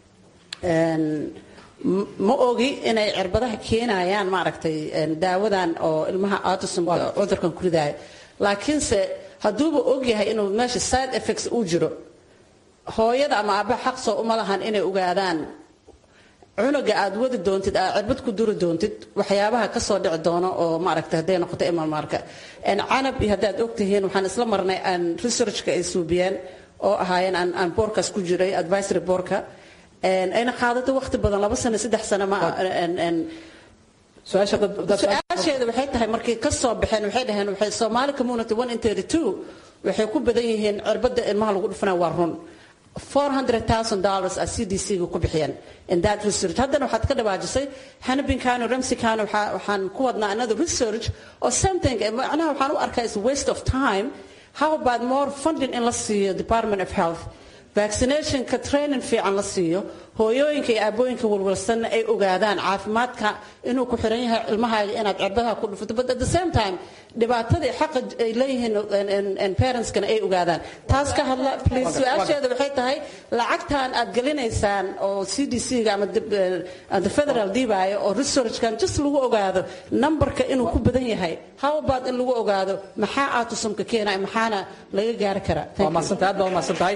ma ogi inay cirbadaha keenayaan maaragtay daawadan oo ilmaha autismka cudurkan ku ridaaya laakiinse hadduuba ogyahay inuu meesha side effects uu jiro hooyada ama aabbaha xaq soo uma lahan inay ogaadaan cunuga aad wadi doontid aad cirbad ku duri doontid waxyaabaha kasoo dhici doono oo maaragtay hadday noqoto imalmaarka canab iyo haddaad ogtihiin waxaan isla marnay aan researchka ay suubiyeen oo ahaayeen aan boorkaas ku jiray advisory boorka ayna qaadato waqti badan laba sano saddex sano ma su-aasheeda waxay tahay markay ka soo baxeen waxay dhaheen waxay Somali community 1 in 32 waxay ku badan yihiin cirbada ilmaha lagu dhufana waa run 400,000 dollars a CDC ku bixiyeen in that research haddana waxaad ka dhawaajisay Hannibin Kano Ramsey Kano waxaan ku wadnaa another research or something macnaha waxaan u arkaa is waste of time how about more funding in la siiyo Department of Health vaccination ka training fiican la siiyo hooyooyinka iyo aabooyinka walwalsanna ay ogaadaan caafimaadka inuu ku xiran yahay ilmahaaga inaad cirbaha ku dhufato but at the same time dhibaatada iyo xaqa ay leeyihiin parentskana ay ogaadaan taas ka hadla please su-aasheeda waxay tahay lacagtan aad gelinaysaan oo c d c ga ama the federal diibaayo oo researchkan just lagu ogaado numberka inuu ku badan yahay how about in lagu ogaado maxaa autismka keenaya maxaana laga gaari karaa waa maadsantahay aad baa u maadsantahay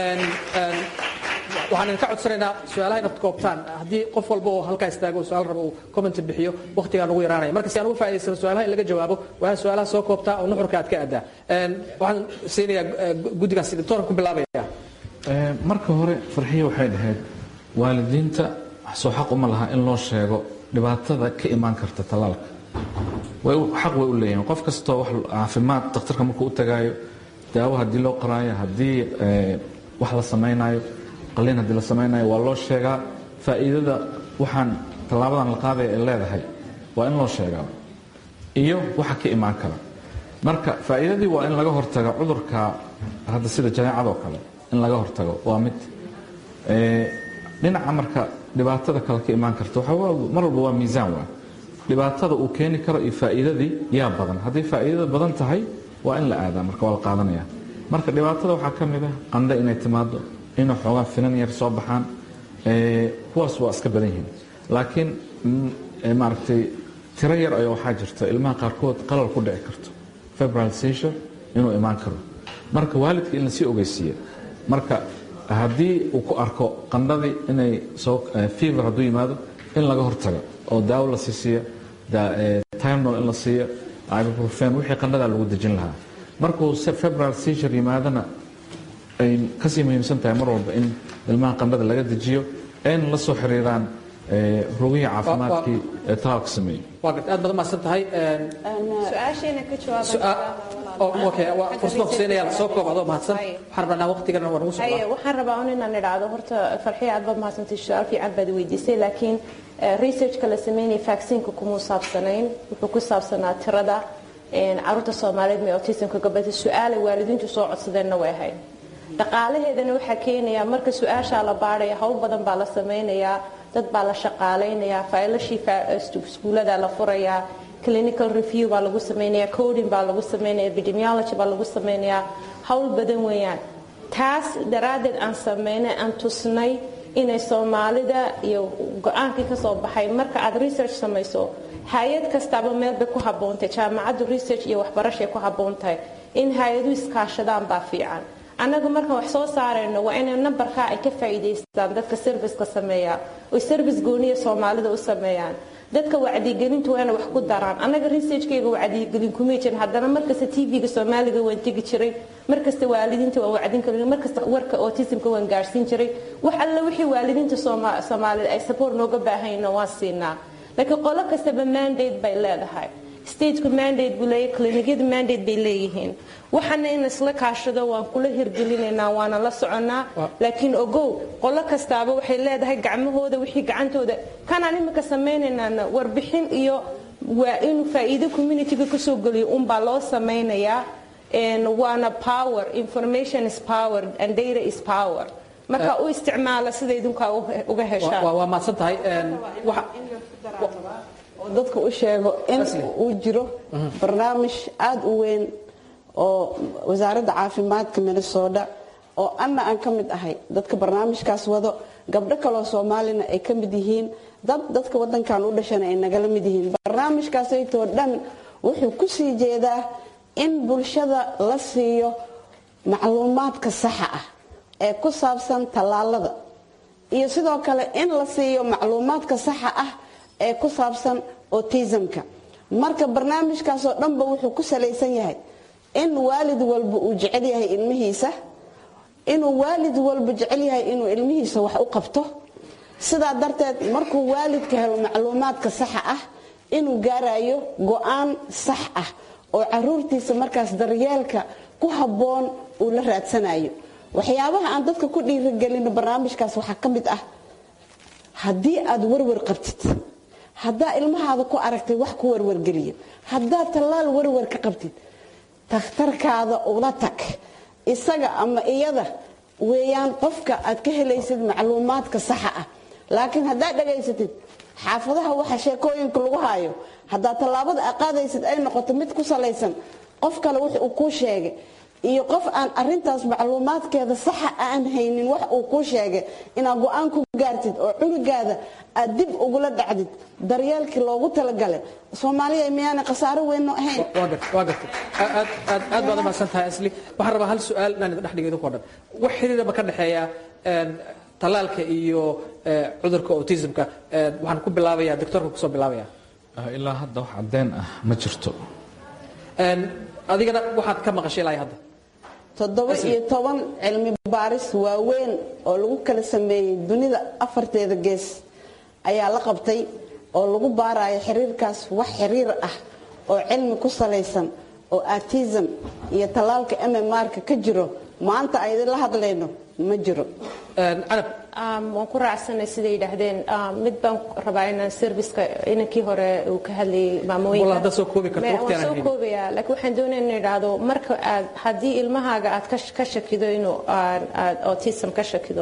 waxaan idinka codsanaynaa su-aalaha inaad koobtaan haddii qof walba oo halkaa istaago su-aal raba uu comment bixiyo waqtigaan ugu yaraanaya marka si aan uga faa'idaysano su-aalaha in laga jawaabo waa su-aalaha soo koobtaa oo nuxurka aad ka addaa waxaan siinayaa guddigaas doctoorka ku bilaabaya marka hore farxiya waxay dhahayd waalidiinta soo xaq uma laha in loo sheego dhibaatada ka imaan karta tallaalka xaq way u leeyihiin qof kastoo wax caafimaad dakhtarka markuu u tagaayo daawo haddii loo qoraayo haddii wax la samaynayo qaliin haddii la samaynayo waa loo sheegaa faa'iidada waxaan tallaabadan la qaadaya ay leedahay waa in loo sheegaa iyo waxa ka imaan kara marka faa'iidadii waa in laga hortago cudurka hadda sida janeecadoo kale in laga hortago waa mid dhinaca marka dhibaatada kale ka imaan karta mar walba waa miisaan waa dhibaatada uu keeni karo iyo faa'iidadii yaa badan hadday faa'iidada badan tahay waa in la aadaa marka waa la qaadanaya marka dhibaatada waxaa ka mid ah qandho inay timaado inay xoogaa finan yar soo baxaan kuwaas waa iska badan yihiin laakiin maaragtay tiro yar ayaa waxaa jirta ilmaha qaarkood qalal ku dhici karto febrile seizure inuu imaan karo marka waalidka in lasii ogeysiiya marka haddii uu ku arko qandhadii inay soo fever hadduu yimaado in laga hortago oo daawo la sii siiya timnol in la siiya ibuprofen wixii qandhadaa lagu dejin lahaa markuu febrile seizure yimaadana ay kasii muhiimsan tahay mar walba in ilmaha qandhada laga dejiyo ayna la soo xiriiraan rogihii caafimaadkii ee talaalka sameeyey waa gad aad baad umahadsan tahay su-aasheena ka fursada huseynaya soo koob adoo mahadsan waxaan rabnaa waqtigana waa nagu socdaa waxaan rabaa un inaan idhaahdo horta farxiya aad baad mahadsantay su-aal fiican baad weydiisay laakiin researchka la sameynaya vaccineka kumuu saabsanayn wuxuu ku saabsanaa tirada caruurta soomaaliyeed may autismka gabadha su-aalay waalidiintu soo codsadeenna way ahayd dhaqaalaheedana waxaa keenaya marka su-aashaa la baadhaya hawl badan baa la samaynayaa dad baa la shaqaalaynayaa faylashii iskuulada la furayaa clinical review baa lagu samaynayaa coding baa lagu samaynaya epidemiology baa lagu samaynayaa hawl badan weeyaan taas daraaddeed aan samaynay aan tusnay inay soomaalida iyo go-aankii ka soo baxay marka aad research samayso hay-ad kastaaba meel bay ku habboontahay jaamacaddu research iyo waxbarashay ku habboon tahay in hay-aduhu iskaashadaan baa fiican annaga markaan wax soo saarayno waa inay nambarkaa ay ka faa'iidaystaan dadka serviceka sameeya oy service gooniya soomaalida u sameeyaan dadka wacdigelintu waa inay wax ku daraan annaga researchkayga wacdigelin kumay jirin haddana markasta tv-ga soomaaliga waan tegi jiray markasta waalidiinta waan wacdin karin markasta warka autismka waan gaarsiin jiray wax alla wixii waalidiinta soomaalida ay support nooga baahayno waan siinaa laakiin qolo kastaba mandate bay leedahay stateku mandate buu leeyahay clinicyada mandate bay leeyihiin waxana in isla kaashado waan kula hirgelinaynaa waana la soconnaa laakiin ogow qolo kastaaba waxay leedahay gacmahooda wixii gacantooda kanaan imika samaynaynaan warbixin iyo waa inuu faa'iido communityga kasoo geliyo unbaa loo samaynayaa waana power information is power and data is power marka u isticmaala sida idinkaa uga heshaan waa mahadsan tahay oo dadka u sheego in uu jiro barnaamij aada u weyn oo wasaaradda caafimaadka minnesota oo anna aan ka mid ahay dadka barnaamijkaas wado gabdho kaloo soomaalina ay ka mid yihiin dad dadka wadankan u dhashana ay nagala mid yihiin barnaamijkaasaytoo dhan wuxuu ku sii jeedaa in bulshada la siiyo macluumaadka saxa ah ee ku saabsan tallaalada iyo sidoo kale in la siiyo macluumaadka saxa ah ee ku saabsan autismka marka barnaamijkaasoo dhanba wuxuu ku salaysan yahay in waalid walba uu jecel yahay ilmihiisa inuu waalid walba jecel yahay inuu ilmihiisa wax u qabto sidaa darteed markuu waalidka helo macluumaadka saxa ah inuu gaarayo go-aan sax ah oo caruurtiisa markaas daryeelka ku habboon uu la raadsanayo waxyaabaha aan dadka ku dhiirigelino barnaamijkaas waxaa ka mid ah haddii aad warwar qabtid haddaa ilmahaada ku aragtay wax ku warwargeliya haddaad tallaal warwar ka qabtid takhtarkaada ula tag isaga ama iyada weeyaan qofka aad ka helaysid macluumaadka saxa ah laakiin haddaad dhagaysatid xaafadaha waxa sheekooyinka lagu haayo haddaa tallaabada a qaadaysid ay noqoto mid ku salaysan qof kale wix uu kuu sheegay iyo qof aan arintaas macluumaadkeeda saxa aan haynin wax uu kuu sheegay inaad go-aan ku gaartid oo cunugaada aad dib ugula dhacdid daryeelkii loogu talagalay soomaaliya miyaana khasaaro weynno ahayn waa gartay aad aad aad baad umahadsan tahay asli waxaan rabaa hal su-aal inaan idin dhex dhigo idinku o dhan wax xiriiraba ka dhexeeya tallaalka iyo cudurka autismka waxaan ku bilaabayaa doctorka kusoo bilaabaya ilaa hadda wax caddeyn ah ma jirto adigana waxaad ka maqashay ilaa hadda toddoba iyo toban cilmi baaris waaweyn oo lagu kala sameeyey dunida afarteeda gees ayaa la qabtay oo lagu baarayo xiriirkaas wax xiriir ah oo cilmi ku salaysan oo artism iyo tallaalka mmr-ka ka jiro maanta aydin la hadlayno ma jiro waan ku raacsanay siday yidhaahdeen mid baan rabaa inaan serviceka inankii hore uu ka hadlayay maamooyinka soo koobaya laakiin waxaan doonaya in idhaahdo marka aad haddii ilmahaaga aad ka shakido inuu aad autism ka shakido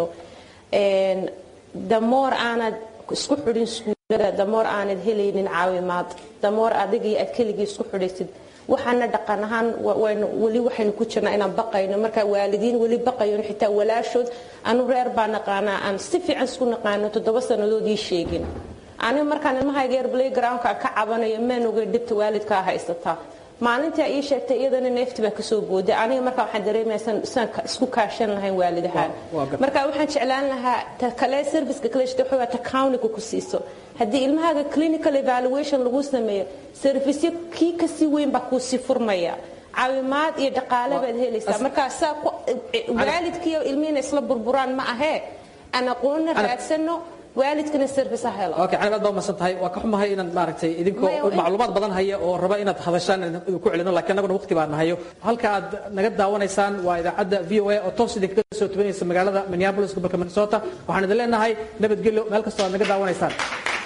damoor aanad isku xidhin iskuulada damoor aanad helaynin caawimaad damoor adigii aad keligii isku xidhaysid waxaana dhaqan ahaan weli waxaynu ku jirnaa inaan baqayno marka waalidiin weli baqayo xitaa walaashood anu reer baa naqaanaa aan si fiican isku naqaano toddoba sannadoodii sheegin aniga markaan ilmahayga yar playgroundka ka cabanayo maan ogay dhibta waalidkaa haysataa maalintii ii sheegtay iyadana neefti baa kasoo booday aniga markaa waxaan dareemaya saan isku kaashan lahayn waalidahaan marka waxaan jeclaan lahaa ta kale serviceka kale jirta waxaa ta countyga ku siiso haddii ilmahaaga clinical evaluation lagu sameeyo servicyo kii kasii weyn baa kuusii furmaya caawimaad iyo dhaqaale baad helaysaa markaa saa waalidkiiyo ilmihiina isla burburaan ma ahee aan aqoonna raadsano waalidkana service ha helo okay cali aad baa umahadsan tahay waa ka xumahay inaan maaragtay idinkoo macluumaad badan haya oo raba inaad hadashaan idin ku celino laakiin annaguna waqti baan nahayo halka aad naga daawanaysaan waa idaacadda v o a oo toos idinkaga soo tubanaysa magaalada minneapolis gobolka minnesota waxaan idin leenahay nabadgelyo meel kastoo aad naga daawanaysaan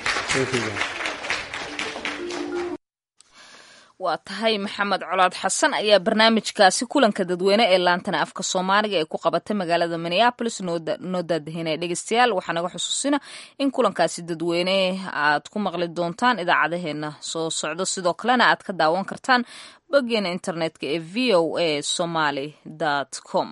waa tahay maxamed colaad xasan ayaa barnaamijkaasi kulanka dadweyne ee laantana afka soomaaliga ee ku qabatay magaalada minneapolis noo daadahinaya dhegeystayaal waxaa naga xusuusina in kulankaasi dadweyne aad ku maqli doontaan idaacadaheena soo socdo sidoo kalena aad ka daawan kartaan boggeena internetka ee v o a somaly com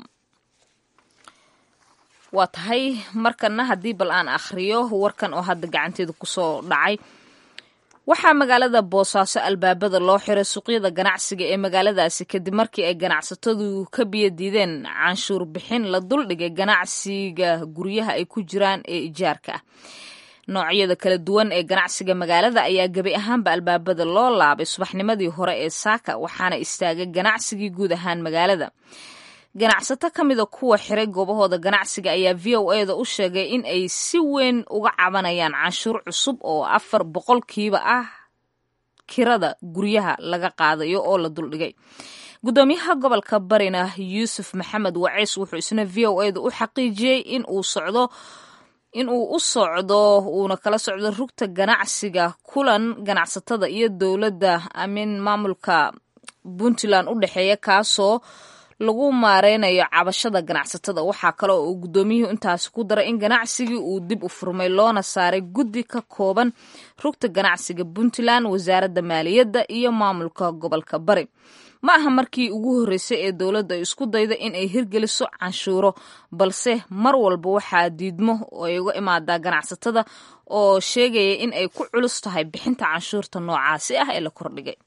waa tahay markana haddii bal aan akhriyo warkan oo hadda gacanteeda kusoo dhacay waxaa magaalada boosaaso albaabada loo xiray suuqyada ganacsiga ee magaaladaasi kadib markii ay ganacsatadu ka biyo diideen canshuur bixin la duldhigay ganacsiga guryaha ay ku jiraan ee ijaarka ah noocyada kala duwan ee ganacsiga magaalada ayaa gebi ahaanba albaabada loo laabay subaxnimadii hore ee saaka waxaana istaagay ganacsigii guud ahaan magaalada ganacsato ka mida kuwa xiray goobahooda ganacsiga ayaa v o eda u sheegay in ay si weyn uga cabanayaan canshuur cusub oo afar boqolkiiba ah kirada guryaha laga qaadayo oo la duldhigay gudoomiyaha gobolka barina yuusuf maxamed waceys wuxuu isna v o eda u xaqiijiyey in uu socdo in uu u socdo uuna kala socdo rugta ganacsiga kulan ganacsatada iyo dowladda amin maamulka puntland u dhexeeya kaasoo lagu maareynayo cabashada ganacsatada waxaa kale oo uu guddoomiyuhu intaasi ku daray in ganacsigii uu dib u furmay loona saaray guddi ka kooban rugta ganacsiga puntland wasaaradda maaliyadda iyo maamulka gobolka bari ma aha markii ugu horreysay ee dowladda ay isku dayda in ay hirgeliso canshuuro balse mar walba waxaa diidmo ay uga imaadaa ganacsatada oo sheegaya in ay ku culus tahay bixinta canshuurta noocaasi ah ee la kordhigay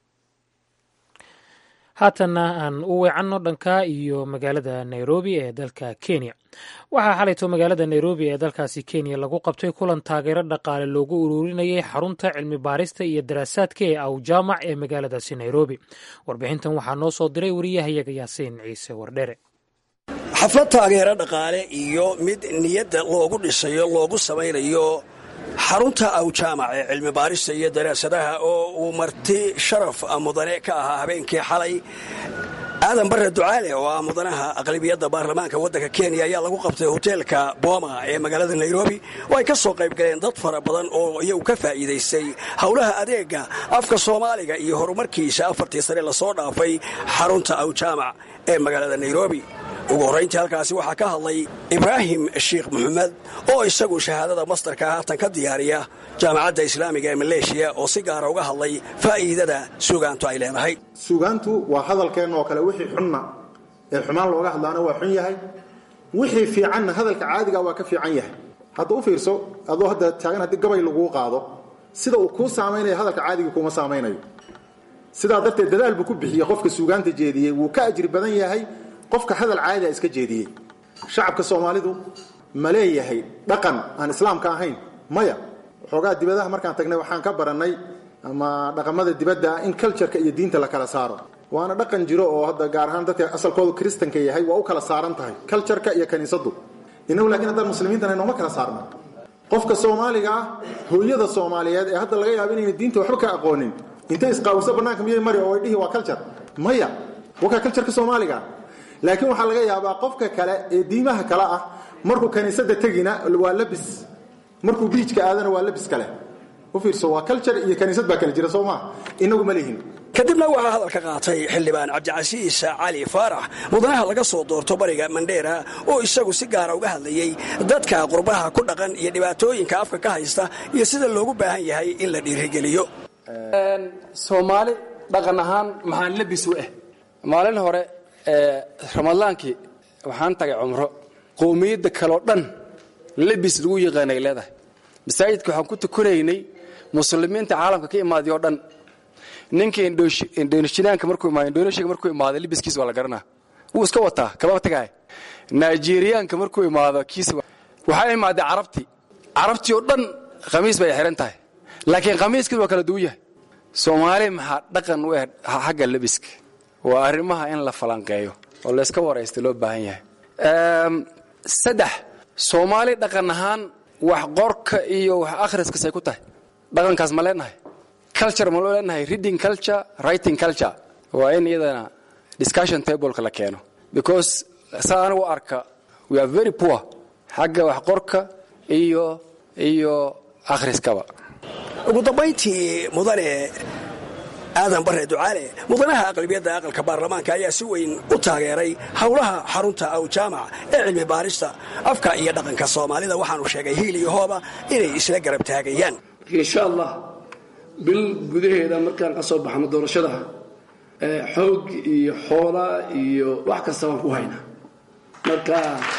haatanna aan u weecanno dhanka iyo magaalada nairobi ee dalka kenya waxaa xalayto magaalada nairobi ee dalkaasi kenya lagu qabtay kulan taageero dhaqaale loogu ururinayay xarunta cilmi baarista iyo daraasaadka ee awjaamac ee magaaladaasi nairobi warbixintan waxaa noo soo diray wariyahayaga yaasiin ciise wardhere xaflad taageero dhaqaale iyo mid niyadda loogu dhisayo loogu samaynayo xarunta awjaamac ee cilmi baarista iyo daraasadaha oo uu marti sharaf mudane ka ahaa habeenkii xalay aadan barre ducaale oo ah mudanaha aqlabiyadda baarlamaanka waddanka kenya ayaa lagu qabtay hoteelka booma ee magaalada nairobi oo ay ka soo qayb galeen dad fara badan oo iyagu ka faa'iidaystay howlaha adeega afka soomaaliga iyo horumarkiisa afartii sane lasoo dhaafay xarunta awjaamac ee magaalada nairobi ugu horrayntii halkaasi waxaa ka hadlay ibraahim sheekh maxamed oo isagu shahaadada mastarka haatan ka diyaariya jaamacadda islaamiga ee maleeshiya oo si gaara uga hadlay faa'iidada suugaantu ay leedahay suugaantu waa hadalkeenna oo kale wixii xunna ee xumaan looga hadlaana waa xun yahay wixii fiicanna hadalka caadiga waa ka fiican yahay hadda u fiirso adoo hadda taagan haddii gabay laguu qaado sida uu kuu saamaynaya hadalka caadiga kuuma saamaynayo sidaa darteed dadaal buu ku bixiyey qofka suugaanta jeediyey wuu ka ajri badan yahay qofka hadal caadiga iska jeediyey shacabka soomaalidu ma leeyahay dhaqan aan islaamka ahayn maya waxoogaa dibadaha markaan tagnay waxaan ka barannay ama dhaqamada dibadda in cultureka iyo diinta la kala saaro waana dhaqan jiro oo hadda gaar ahaan dadka asalkoodu kristanka yahay waa u kala saaran tahay cultureka iyo kaniisadu inagu laakiin haddaan muslimiintana nooma kala saarna qofka soomaaliga ah hooyada soomaaliyeed ee hadda laga yaabo inayna diinta waxba ka aqoonin intay isqaawiso bannaanka miyay mari oo ay dhihi waa culture maya wakaa cultureka soomaaliga laakiin waxaa laga yaabaa qofka kale ee diimaha kale ah markuu kaniisada tegina waa labis markuu biijka aadana waa labis kale u fiirso waa culture iyo kaniisad baa kala jira soo maa inagu ma lihin kadibna waxaa hadalka qaatay xildhibaan cabdicasiis cali faarax mudanaha laga soo doorto bariga mandheera oo isagu si gaara uga hadlayey dadka qurbaha ku dhaqan iyo dhibaatooyinka afka ka haysta iyo sida loogu baahan yahay in la dhiirigeliyo soomaali dhaqan ahaan maxaa labis u ah maalin hore ramadaankii waxaan tagay cumro qowmiyadda kaleo dhan labis lagu yaqaanay leedahay masaajidka waxaan ku tukanaynay muslimiinta caalamka ka imaaday oo dhan ninka indonesiyaanka markuu imaado indonesiyaga markuu imaado libiskiisa waa la garanaa wuu iska wataa kababa tagaay nigeriyaanka markuu imaado kiisa waxaa imaaday carabtii carabtii oo dhan khamiis bay xihan tahay laakiin khamiiskiis waa kala duwan yahay soomaali maxaa dhaqan u ah xagga lebiska waa arrimaha in la falanqeeyo oo layska waraysta loo baahan yahay saddex soomaali dhaqan ahaan wax qorka iyo wax akhriskasay ku tahay dhaqankaas ma leenahay culture ma loo leenahay reading culture writing culture waa in iyadana discussion tableka la keeno because saa anigu arka we are very poor xagga wax qorka iyo iyo akhriskaba ugu dambayntii mudane aadan bare ducaale mudanaha aqlabiyadda aqalka baarlamaanka ayaa si weyn u taageeray howlaha xarunta aw jaamac ee cilmi baarista afka iyo dhaqanka soomaalida waxaanu sheegay hiil iyo hooba inay isla garab taagayaan insha allah bil gudaheeda markaan ka soo baxno doorashada xoog iyo xoola iyo wax kasta waan ku haynaa marka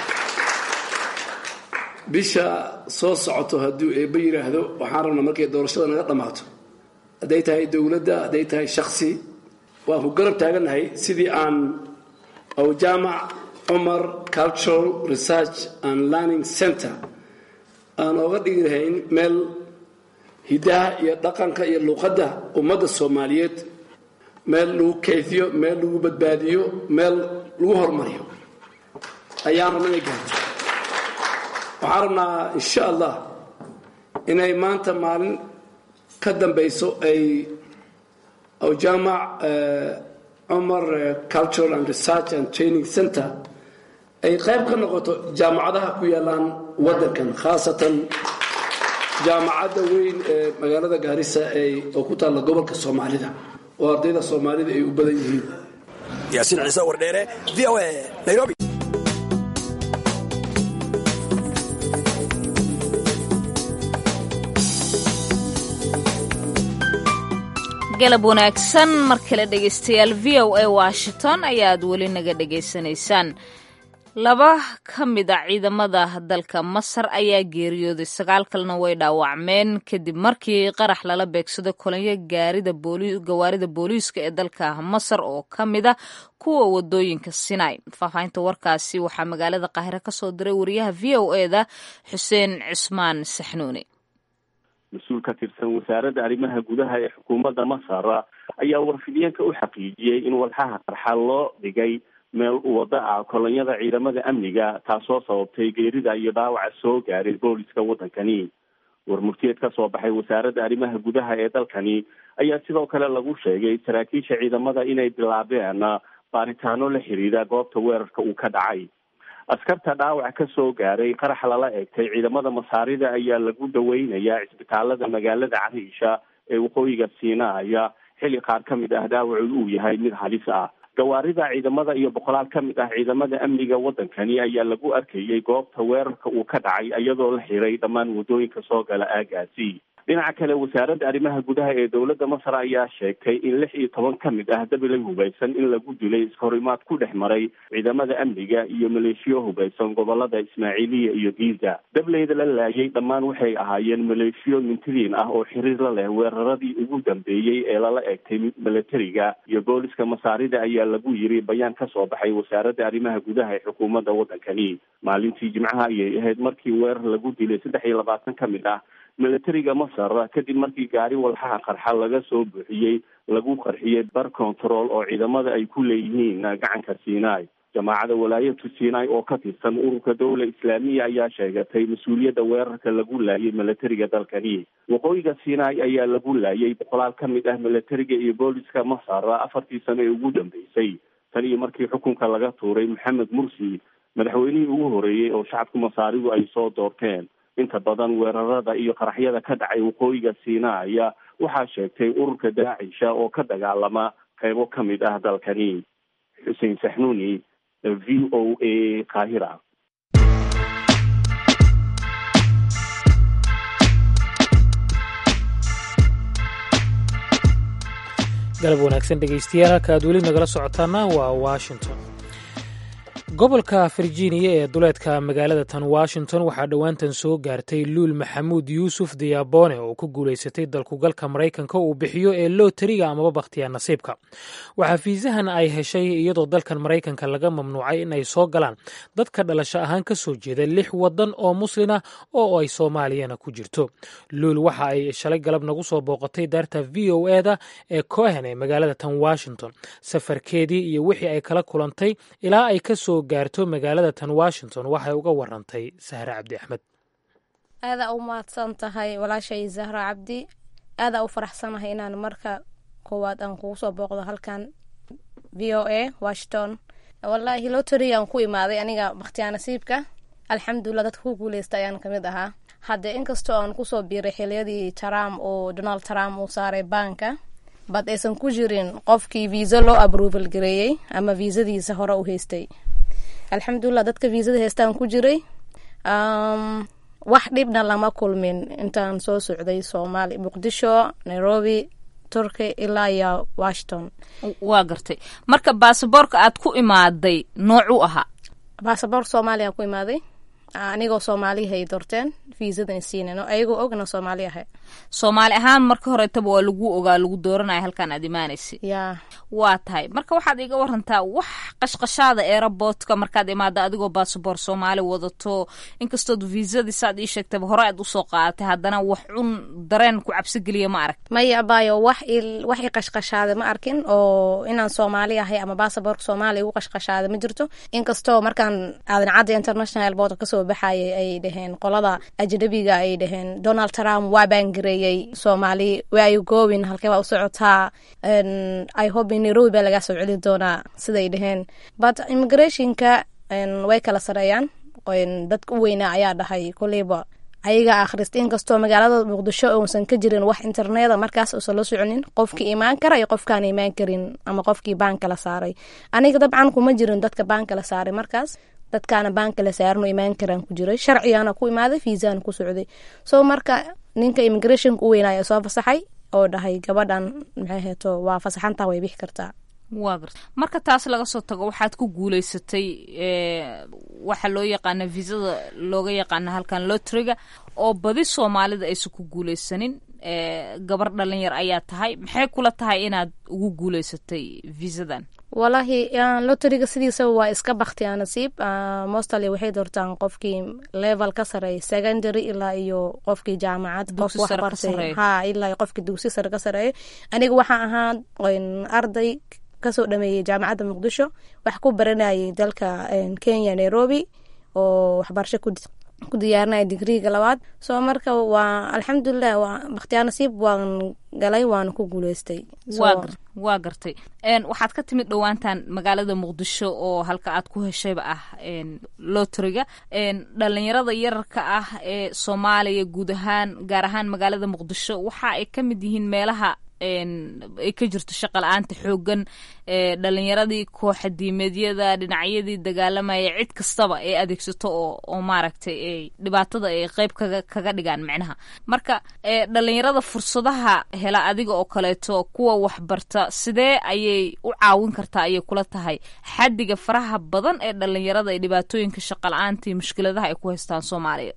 bisha soo socoto hadduu eebba yidhaahdo waxaan rabnaa markay doorashada naga dhammaato hadday tahay dowladda hadday tahay shaksi waan ku garab taagannahay sidii aan awjaamac cumar cultural research and learning center aan ooga dhigi lahayn meel hiddaha iyo dhaqanka iyo luuqadda ummadda soomaaliyeed meel lagu kayfiyo meel lagu badbaadiyo meel lagu horumariyo ayaan rabna inay gaarto waxaan rabnaa insha allah inay maanta maalin ka dambayso ay awjaamac cumar cultural and research and training center ay qayb ka noqoto jaamacadaha ku yaalaan waddankan khaasatan jaamacadda weyn ee magaalada gaarisa oo ku taalla gobolka soomaalida oo ardayda soomaalida ay u badan yihiin yaasiin ciise wardheere v o a nairobi galab wanaagsan mar kale dhegaystayaal v o a washington ayaad weli naga dhegaysanaysaan laba ka mid a ciidamada dalka masar ayaa geeriyooday sagaal kalena way dhaawacmeen kadib markii qarax lala beegsaday kolonyo gawaarida booliiska ee dalka masar oo ka mid a kuwa wadooyinka sinai faahfaahinta warkaasi waxaa magaalada qaahire ka soo diray wariyaha v o eda xuseen cismaan saxnuuni mas-uul ka tirsan wasaaradda arrimaha gudaha ee xukuumadda masar ayaa warfidiyeenka u xaqiijiyey in walxaha qarxa loo dhigay meel wada ah kolonyada ciidamada amniga taasoo sababtay geerida iyo dhaawaca soo gaaray booliska waddankani warmurtiyeed ka soo baxay wasaaradda arrimaha gudaha ee dalkani ayaa sidoo kale lagu sheegay saraakiisha ciidamada inay bilaabeen baaritaano la xiriira goobta weerarka uu ka dhacay askarta dhaawac ka soo gaaray qarax lala eegtay ciidamada masaarida ayaa lagu daweynayaa cisbitaalada magaalada cariisha ee waqooyiga siinaaya xilli qaar ka mid ah dhaawacu uu yahay mid halis ah gawaarida ciidamada iyo boqolaal ka mid ah ciidamada amniga waddankani ayaa lagu arkayey goobta weerarka uu ka dhacay iyadoo la xiray dhammaan waddooyinka soo gala aagaasi dhinaca kale wasaaradda arrimaha gudaha ee dowladda masar ayaa sheegtay in lix iyo toban ka mid ah dabilay hubaysan in lagu dilay iskahorimaad ku dhex maray ciidamada amniga iyo maleeshiyo hubaysan gobolada ismaaciiliya iyo giza dableyda la laayay dhammaan waxay ahaayeen maleeshiyo mintidiin ah oo xiriir la leh weeraradii ugu dambeeyey ee lala eegtay milatariga iyo booliska masaarida ayaa lagu yiri bayaan ka soo baxay wasaaradda arrimaha gudaha ee xukuumadda waddankani maalintii jimcaha ayay ahayd markii weerar lagu dilay saddex iyo labaatan ka mid ah milatariga masar kadib markii gaari walxaha qarxa laga soo buuxiyey lagu qarxiyey bar control oo ciidamada ay ku leeyihiin gacanka sinai jamaacada walaayatu sinai oo ka tirsan ururka dowla islaamiya ayaa sheegatay mas-uuliyadda weerarka lagu laayay milatariga dalkani waqooyiga sinai ayaa lagu laayay boqolaal ka mid ah milatariga iyo booliska masar afartii sano ee ugu dambeysay tan iyo markii xukunka laga tuuray maxamed mursi madaxweynihii ugu horeeyey oo shacabka masaaridu ay soo doorteen inta badan weerarada iyo qaraxyada ka dhacay waqooyiga siinaya waxaa sheegtay ururka daacisha oo ka dagaalama qeybo ka mid ah dalkani xuseen saxnuuni v o a qaahira galab wanaagsan dhegeystayaal halka aad weli nagala socotaana waa washington gobolka virginia ee duleedka magaalada tan washington waxaa dhowaantan soo gaartay luul maxamuud yuusuf diyaabone oo ku guulaysatay dalkugalka maraykanka uu bixiyo ee lootariga amaba bakhtiya nasiibka waxaa fiisahan ay heshay iyadoo dalkan maraykanka laga mamnuucay in ay soo galaan dadka dhalasho ahaan ka soo jeeda lix wadan oo muslina oo ay soomaaliyana ku jirto luul waxa ay shalay galab nagu soo booqatay daarta v o eda ee cohen ee magaalada tan washington safarkeedii iyo wixii ay kala kulantay ilaa ay kasoo gaarto magaalada tan washington waxay uga warantay sahre cabdi axmed aadaa u mahadsan tahay walaashay zahra cabdi aadaa u faraxsanahay inaan marka koowaad aan kugu soo booqdo halkan v o a washington wallaahi lotary aan ku imaaday aniga bakhtiyaa nasiibka alxamdulilah dadka ku guuleysta ayaan kamid ahaa hadde inkastoo aan kusoo biiray xiliyadii trump oo donald trump uu saaray baanka bad aysan ku jirin qofkii viisa loo aproval gareeyey ama viisadiisa hore u haystay alxamdulilah dadka viisada heystaan ku jiray wax dhibna lama kulmin intaan soo socday soomaali muqdisho nairobi turkey ilaa iyo washington waa gartay marka baasaboorka aad ku imaaday noocuu ahaa baasaboor soomaaliya ku imaaday anigoo soomaalihay doorteen viisadan siinano ayagoo ogna soomaali ahay soomaali ahaan marka horetaba waa lagu ogaa lagu dooranaya halkaan aad imaanaysa ya waa tahay marka waxaad iga warantaa wax qashqashaada eeraboodka markaad imaado adigoo baasaboor soomaali wadato inkastood viisadii saad ii sheegtaba hore aad usoo qaadatay haddana wax cun dareen ku cabsigeliya ma arag maya abayo wax wax i qashqashaada ma arkin oo inaan soomaali ahay ama baasaboorka soomaaliya igu qashqashaada ma jirto inkastoo markaan aadan cadda international board kasoo baxayay ay dhaheen qolada ajnabiga ay dhaheen donald trump waa baangareeyey soomaali waayu goowin halkee baa u socotaa i hope in nairobi baa lagaa soo celi doonaa siday dhaheen but immigrationka way kala sareeyaan dadka u weynaa ayaa dhahay koleyba ayaga akhrista inkastoo magaalada muqdisho uusan ka jirin wax interneda markaas uusan la soconin qofkii imaan kara iyo qofkaan imaan karin ama qofkii baanka la saaray aniga dabcan kuma jirin dadka baanka la saaray markaas dadkaana baanka la saarano imaan karaan ku jiray sharcigaana ku imaaday fiisana ku socday so marka ninka immigrationka u weynaya soo fasaxay oo dhahay gabadhan maxay heeto waa fasaxantaa way bixi kartaa waa garta marka taas laga soo tago waxaad ku guuleysatay waxa loo yaqaana viisada looga yaqaana halkan lotriga oo badi soomaalida aysan ku guuleysanin gabar dhalinyar ayaa tahay maxay kula tahay inaad ugu guuleysatay viisadan wallaahi loteriga sidiisaba waa iska baktiyaa nasiib mostally waxay doortaan qofkii level ka sareeya secondary ilaa iyo qofkii jaamacad qof waxbartay ha ilaa qofkii dugsi sare ka sareeya aniga waxaan ahaa arday kasoo dhameeyey jaamacadda muqdisho wax ku baranayay dalka kenya nairobi oo waxbarasho ku diyaarinaya digriiga labaad soo marka waa alxamdulilah waa bakhtiyaa nasiib waan galay waana ku guuleystay waa gartay waxaad ka timid dhowaantan magaalada muqdisho oo halka aad ku heshayba ah lotriga dhalinyarada yararka ah ee soomaaliya guud ahaan gaar ahaan magaalada muqdisho waxa ay ka mid yihiin meelaha ay ka jirto shaqa la-aanta xoogan dhalinyaradii kooxa diimeedyada dhinacyadii dagaalamaya cid kastaba ay adeegsato oo oo maaragtay ay dhibaatada ay qeyb kaga kaga dhigaan micnaha marka dhalinyarada fursadaha hela adiga oo kaleeto kuwa waxbarta sidee ayay u caawin kartaa ayay kula tahay xaddiga faraha badan ee dhalinyarada ee dhibaatooyinka shaqa la-aanta iyo mushkiladaha ay ku haystaan soomaaliya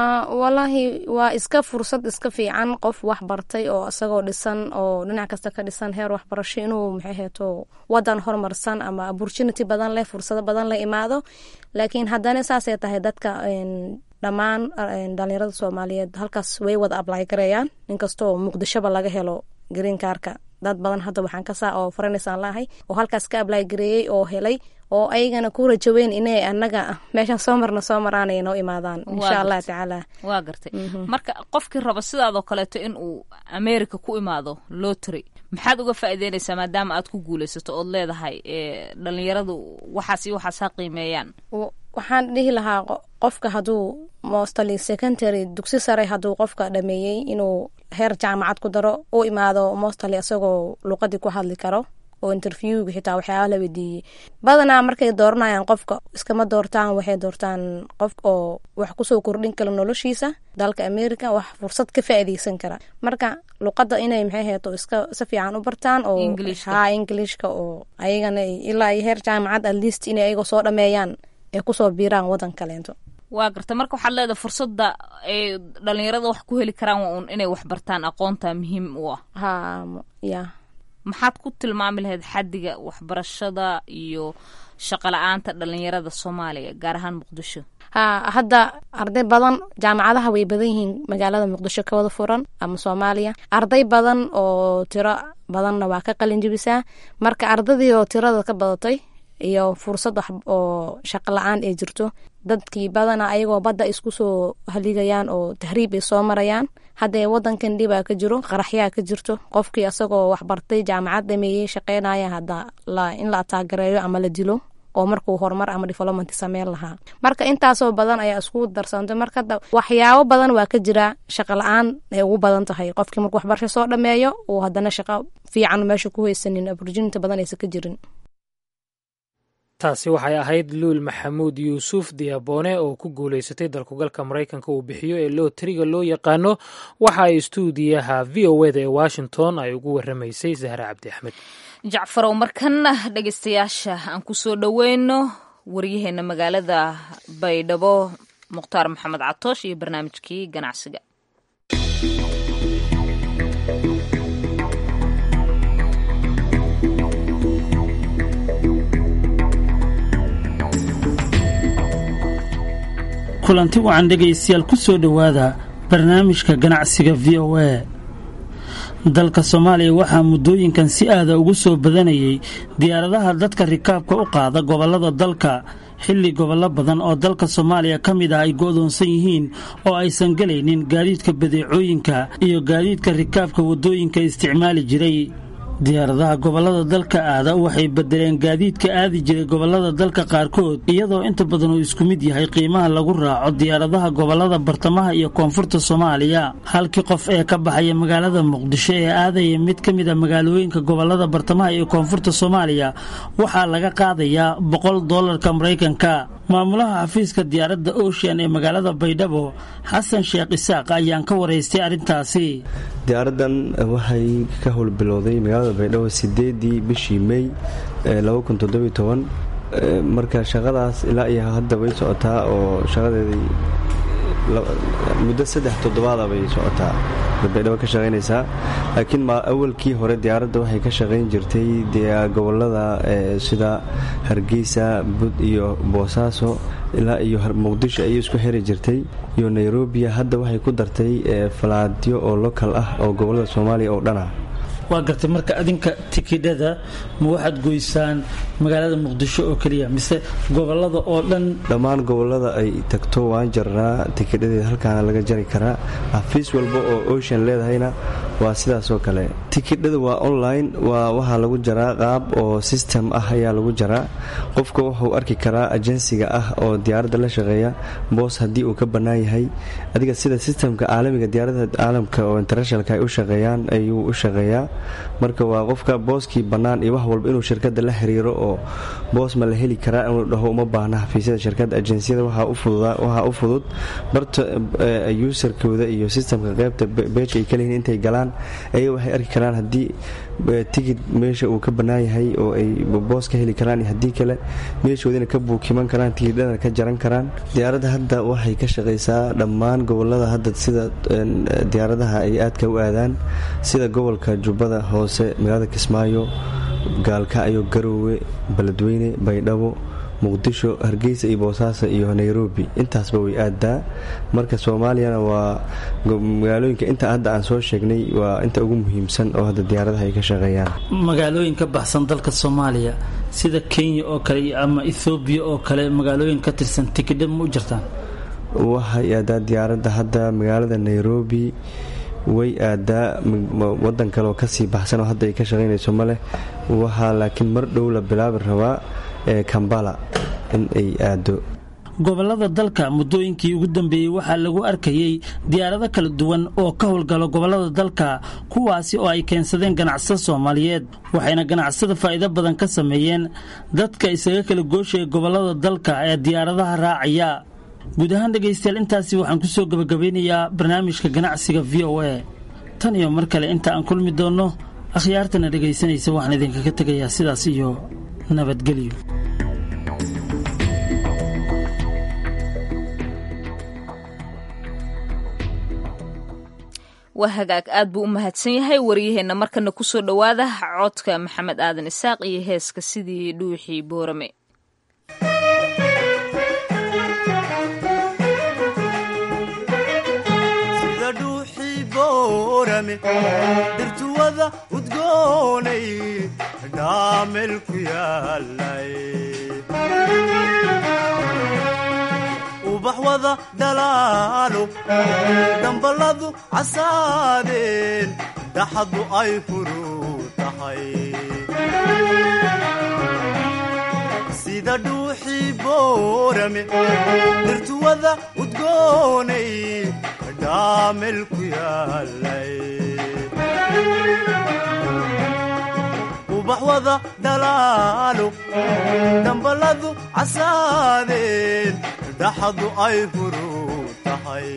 walaahi waa iska fursad iska fiican qof wax bartay oo isagoo dhisan oo dhinac kasta ka dhisan heer waxbarasho inuu maxay heeto wadan horumarsan ama opportunity badan leh fursado badan la imaado laakiin haddana saasay tahay dadka dhammaan dhalinyarada soomaaliyeed halkaas way wada ablay garayaan inkastoo muqdishoba laga helo green karka dad badan hadda waxaan kasaa oo faranisaan laahay oo halkaas ka ablay gareeyey oo helay oo ayagana ku rajaweyn inay anaga meeshaan soo marna soo maraanay noo imaadaan insha allah tacaala waa gartay marka qofkii raba sidaadoo kaleeto in uu america ku imaado lotry maxaad uga faa'iideynaysaa maadaama aad ku guulaysato ood leedahay dhalinyaradu waxaas iyo waxaas ha qiimeeyaan waxaan dhihi lahaa qofka hadduu mostly secondary dugsi sare hadduu qofka dhameeyey inuu heer jaamacad ku daro u imaado mostly isagoo luqadii ku hadli karo oo interviewga xitaa waxyaaba la weydiiyey badanaa markay dooranayaan qofka iskama doortaan waxay doortaan qof oo wax kusoo kordhin kara noloshiisa dalka america wax fursad ka faa'iideysan kara marka luqadda inay maxay heeto iska si fiican u bartaan oo ha englishka oo ayagana ilaa iyo heer jaamacad at least inay ayagoo soo dhameeyaan ay kusoo biiraan wadan kaleento waa garta marka waxaad leedahay fursadda ay dhalinyarada wax ku heli karaan waa un inay wax bartaan aqoonta muhiim u ah ha ya maxaad ku tilmaami lahayd xaddiga waxbarashada iyo shaqo la-aanta dhalinyarada soomaaliya gaar ahaan muqdisho ha hadda arday badan jaamacadaha way badan yihiin magaalada muqdisho ka wada furan ama soomaaliya arday badan oo tiro badanna waa ka qalin jebisaa marka ardadii oo tirada ka badatay iyo fursad wax oo shaqo la-aan ay jirto dadkii badana ayagoo badda isku soo haligayaan oo tahriib ay soo marayaan haddee wadankan dhibaa ka jiro qaraxyaa ka jirto qofkii asagoo waxbartay jaamacad dhameeyey shaqeynaya hadda in la ataagareeyo ama la dilo oo markuu horumar ama development sameyn lahaa marka intaasoo badan ayaa isku darsantay marka waxyaabo badan waa ka jira shaqo la-aan ay ugu badan tahay qofkii markuu waxbarasho soo dhameeyo uu haddana shaqo fiican meesha ku haysanin opportunity badan aysan ka jirin taasi waxay ahayd luul maxamuud yuusuf diyaboone oo ku guulaysatay dalkugalka maraykanka uu bixiyo ee lootriga loo yaqaano waxa ay istuudiyaha v o eda ee washington ay ugu waramaysay zahra cabdi axmed jacfarow markanna dhegeystayaasha aan ku soo dhoweyno waryaheena magaalada baydhabo mukhtaar maxamed catoosh iyo barnaamijkii ganacsiga kulanti wacan dhegaystayaal ku soo dhowaada barnaamijka ganacsiga v o a dalka soomaaliya waxaa muddooyinkan si aada ugu soo badanayay diyaaradaha dadka rikaabka u qaada gobollada dalka xilli gobollo badan oo dalka soomaaliya ka mid ah ay go'doonsan yihiin oo aysan gelaynin gaadiidka badeecooyinka iyo gaadiidka rikaabka waddooyinka isticmaali jiray diyaaradaha gobollada dalka aada waxay bedeleen gaadiidka aadi jiray gobollada dalka qaarkood iyadoo inta badan uu isku mid yahay qiimaha lagu raaco diyaaradaha gobollada bartamaha iyo koonfurta soomaaliya halkii qof ee ka baxaya magaalada muqdisho ee aadaya mid ka mid a magaalooyinka gobollada bartamaha iyo koonfurta soomaaliya waxaa laga qaadayaa boqol doolarka maraykanka maamulaha xafiiska diyaaradda ocean ee magaalada baydhabo xasan sheekh isaaq ayaan ka waraystay arrintaasi diyaaradan waxay ka howlbilowday magaalada baydhabo sideedii bishii mey marka shaqadaas ilaa iyo hadda way socotaa oo shaqadeedii muddo saddex toddobaada bay socotaa baydhabo ka shaqaynaysaa laakiin awalkii hore diyaaradda waxay ka shaqayn jirtay gobolada sida hargeysa bud iyo boosaaso ilaa iyo muqdisho ayay isku xiri jirtay iyo nairobi hadda waxay ku dartay falaadyo oo lokal ah oo gobolada soomaaliya oo dhan ah waa gartay marka adinka tikidhada ma waxaad goysaan magaalada muqdisho oo keliya mise gobolada oo dhan dhammaan gobolada ay tagto waan jarnaa tikidhadeeda halkaana laga jari karaa xafiis walba oo ocean leedahayna waa sidaasoo kale tikidhada waa online waa waxaa lagu jaraa qaab oo system ah ayaa lagu jaraa qofka wuxuu arki karaa ajensiga ah oo diyaaradda la shaqeeya boos haddii uu ka bannaan yahay adiga sida systemka caalamiga diyaaradaha caalamka oo internationalka ay u shaqeeyaan ayuu u shaqeeyaa marka waa qofka booskii bannaan iyo wax walba inuu shirkadda la xiriiro oo boos ma la heli karaa inuu dhaho uma baahna xafiisyada shirkadda ajeensiyada waxaa u fudud barta userkooda iyo sistamka qeybta beej ay kaleyihin intay galaan ayaga waxay arki karaan haddii tigid meesha uu ka bannaan yahay oo ay boos ka heli karaan iyo haddii kale meeshoodina ka buukiman karaan tigidhana ka jaran karaan diyaaradda hadda waxay ka shaqaysaa dhammaan gobolada hadda sida diyaaradaha ay aadka u aadaan sida gobolka jubbada hoose magaalada kismaayo gaalkacyo garoowe beledweyne baydhabo muqdisho hargeysa iyo boosaaso iyo nairobi intaasba way aadaa marka soomaaliyana waa magaalooyinka inta hadda aan soo sheegnay waa inta ugu muhiimsan oo hadda diyaaradaha ay ka shaqeeyaan magaalooyin ka baxsan dalka soomaaliya sida kenya oo kale ama ethoobiya oo kale magaalooyin ka tirsan tikidha ma u jirtaan waxay aadaa diyaaradda hadda magaalada nairobi way aadaa wadan kaleoo kasii baxsan oo hadda ay ka shaqaynayso maleh waxaa laakiin mar dhow la bilaabi rabaa ee kambala in ay aado gobolada dalka muddooyinkii ugu dambeeyey waxaa lagu arkayey diyaarado kala duwan oo ka howlgalo gobolada dalka kuwaasi oo ay keensadeen ganacsada soomaaliyeed waxayna ganacsada faa'iido badan ka sameeyeen dadka isaga kala gooshaya gobolada dalka ee diyaaradaha raacaya guud ahaan dhegaystayaal intaasi waxaan kusoo gabagabeynayaa barnaamijka ganacsiga v o a tan iyo mar kale inta aan kulmi doonno akhyaartana dhegaysanaysa waxaan idinkaga tegayaa sidaas iyo nabadgelyo waa hagaag aad buu u mahadsan yahay waryaheenna markana kusoo dhowaada codka maxamed aadan isaaq iyo heeska sidii dhuuxii boorame dhirtuwada udgoonay dhaamel ku yaalay ubax wada dhalaalo dhambaladu casaadeen dhaxadu ay furuu tahay sida dhuuxii boorame dhirtuwada udgoonay dhaamel ku yaalay ubax wada dhalaalo dhambaladu casaadeen dhaxadu ay furuu tahay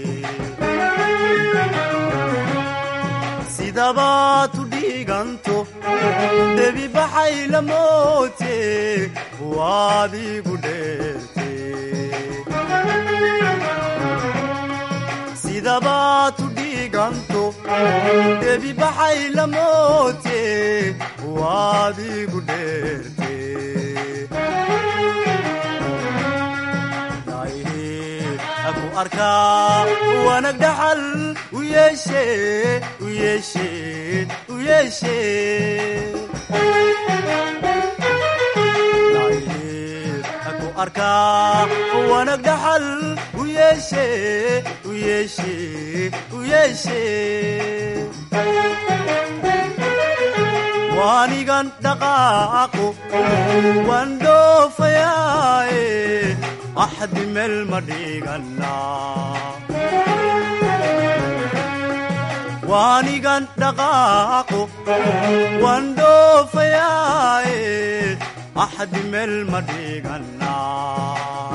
sidabaad u dhiiganto debi baxay la moote waad igu dheerte sidabaad u dhiiganto debi baxay la moote waad igu dheerte aku arkaa wanag dhaxal u yeeshe u yeeshe u yeeshe aku arkaa wanag dhaxal u yeeshe u yeeshe u yeeshe waanigan dhaqaaqo waan dhoofayaaye axdi meel ma dhiganaa waanigan dhaqaaqo waan dhoofayaaye axdi meel ma dhiganaa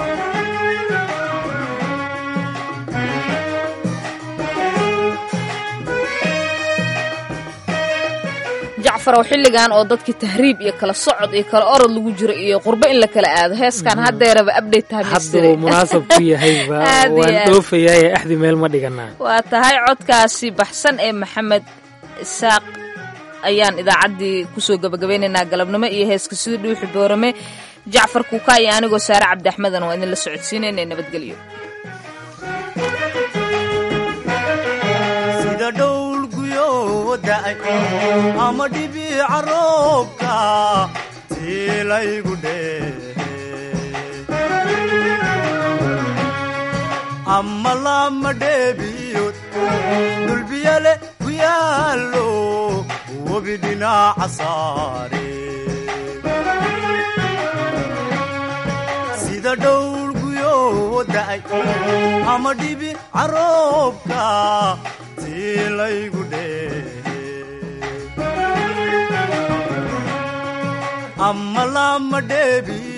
jacfarow xilligan oo dadkii tahriib iyo kala socod iyo kala orod lagu jiro iyo qurbo in la kala aado heeskan haddeeraba abdate hadduu munaasab ku yahayba waan dhoofayaye axdi meel ma dhiganaa waa tahay codkaasi baxsan ee maxamed isaaq ayaan idaacaddii kusoo gabagabaynaynaa galabnimo iyo heeska sida dhuuxi boorame jacfar kuuka iyo anigoo saare cabdi axmedan waa idinla socodsiinayna nabadgelyo ama dhibiica roobka tiilaygu dhehe ama lama dheebiyood dhulbiyale ku yaallo webi dhinaaca saare sida dhowlguyoo da'ay ama dhibiica roobka tiilaygu dhehe ama lama dheebiyo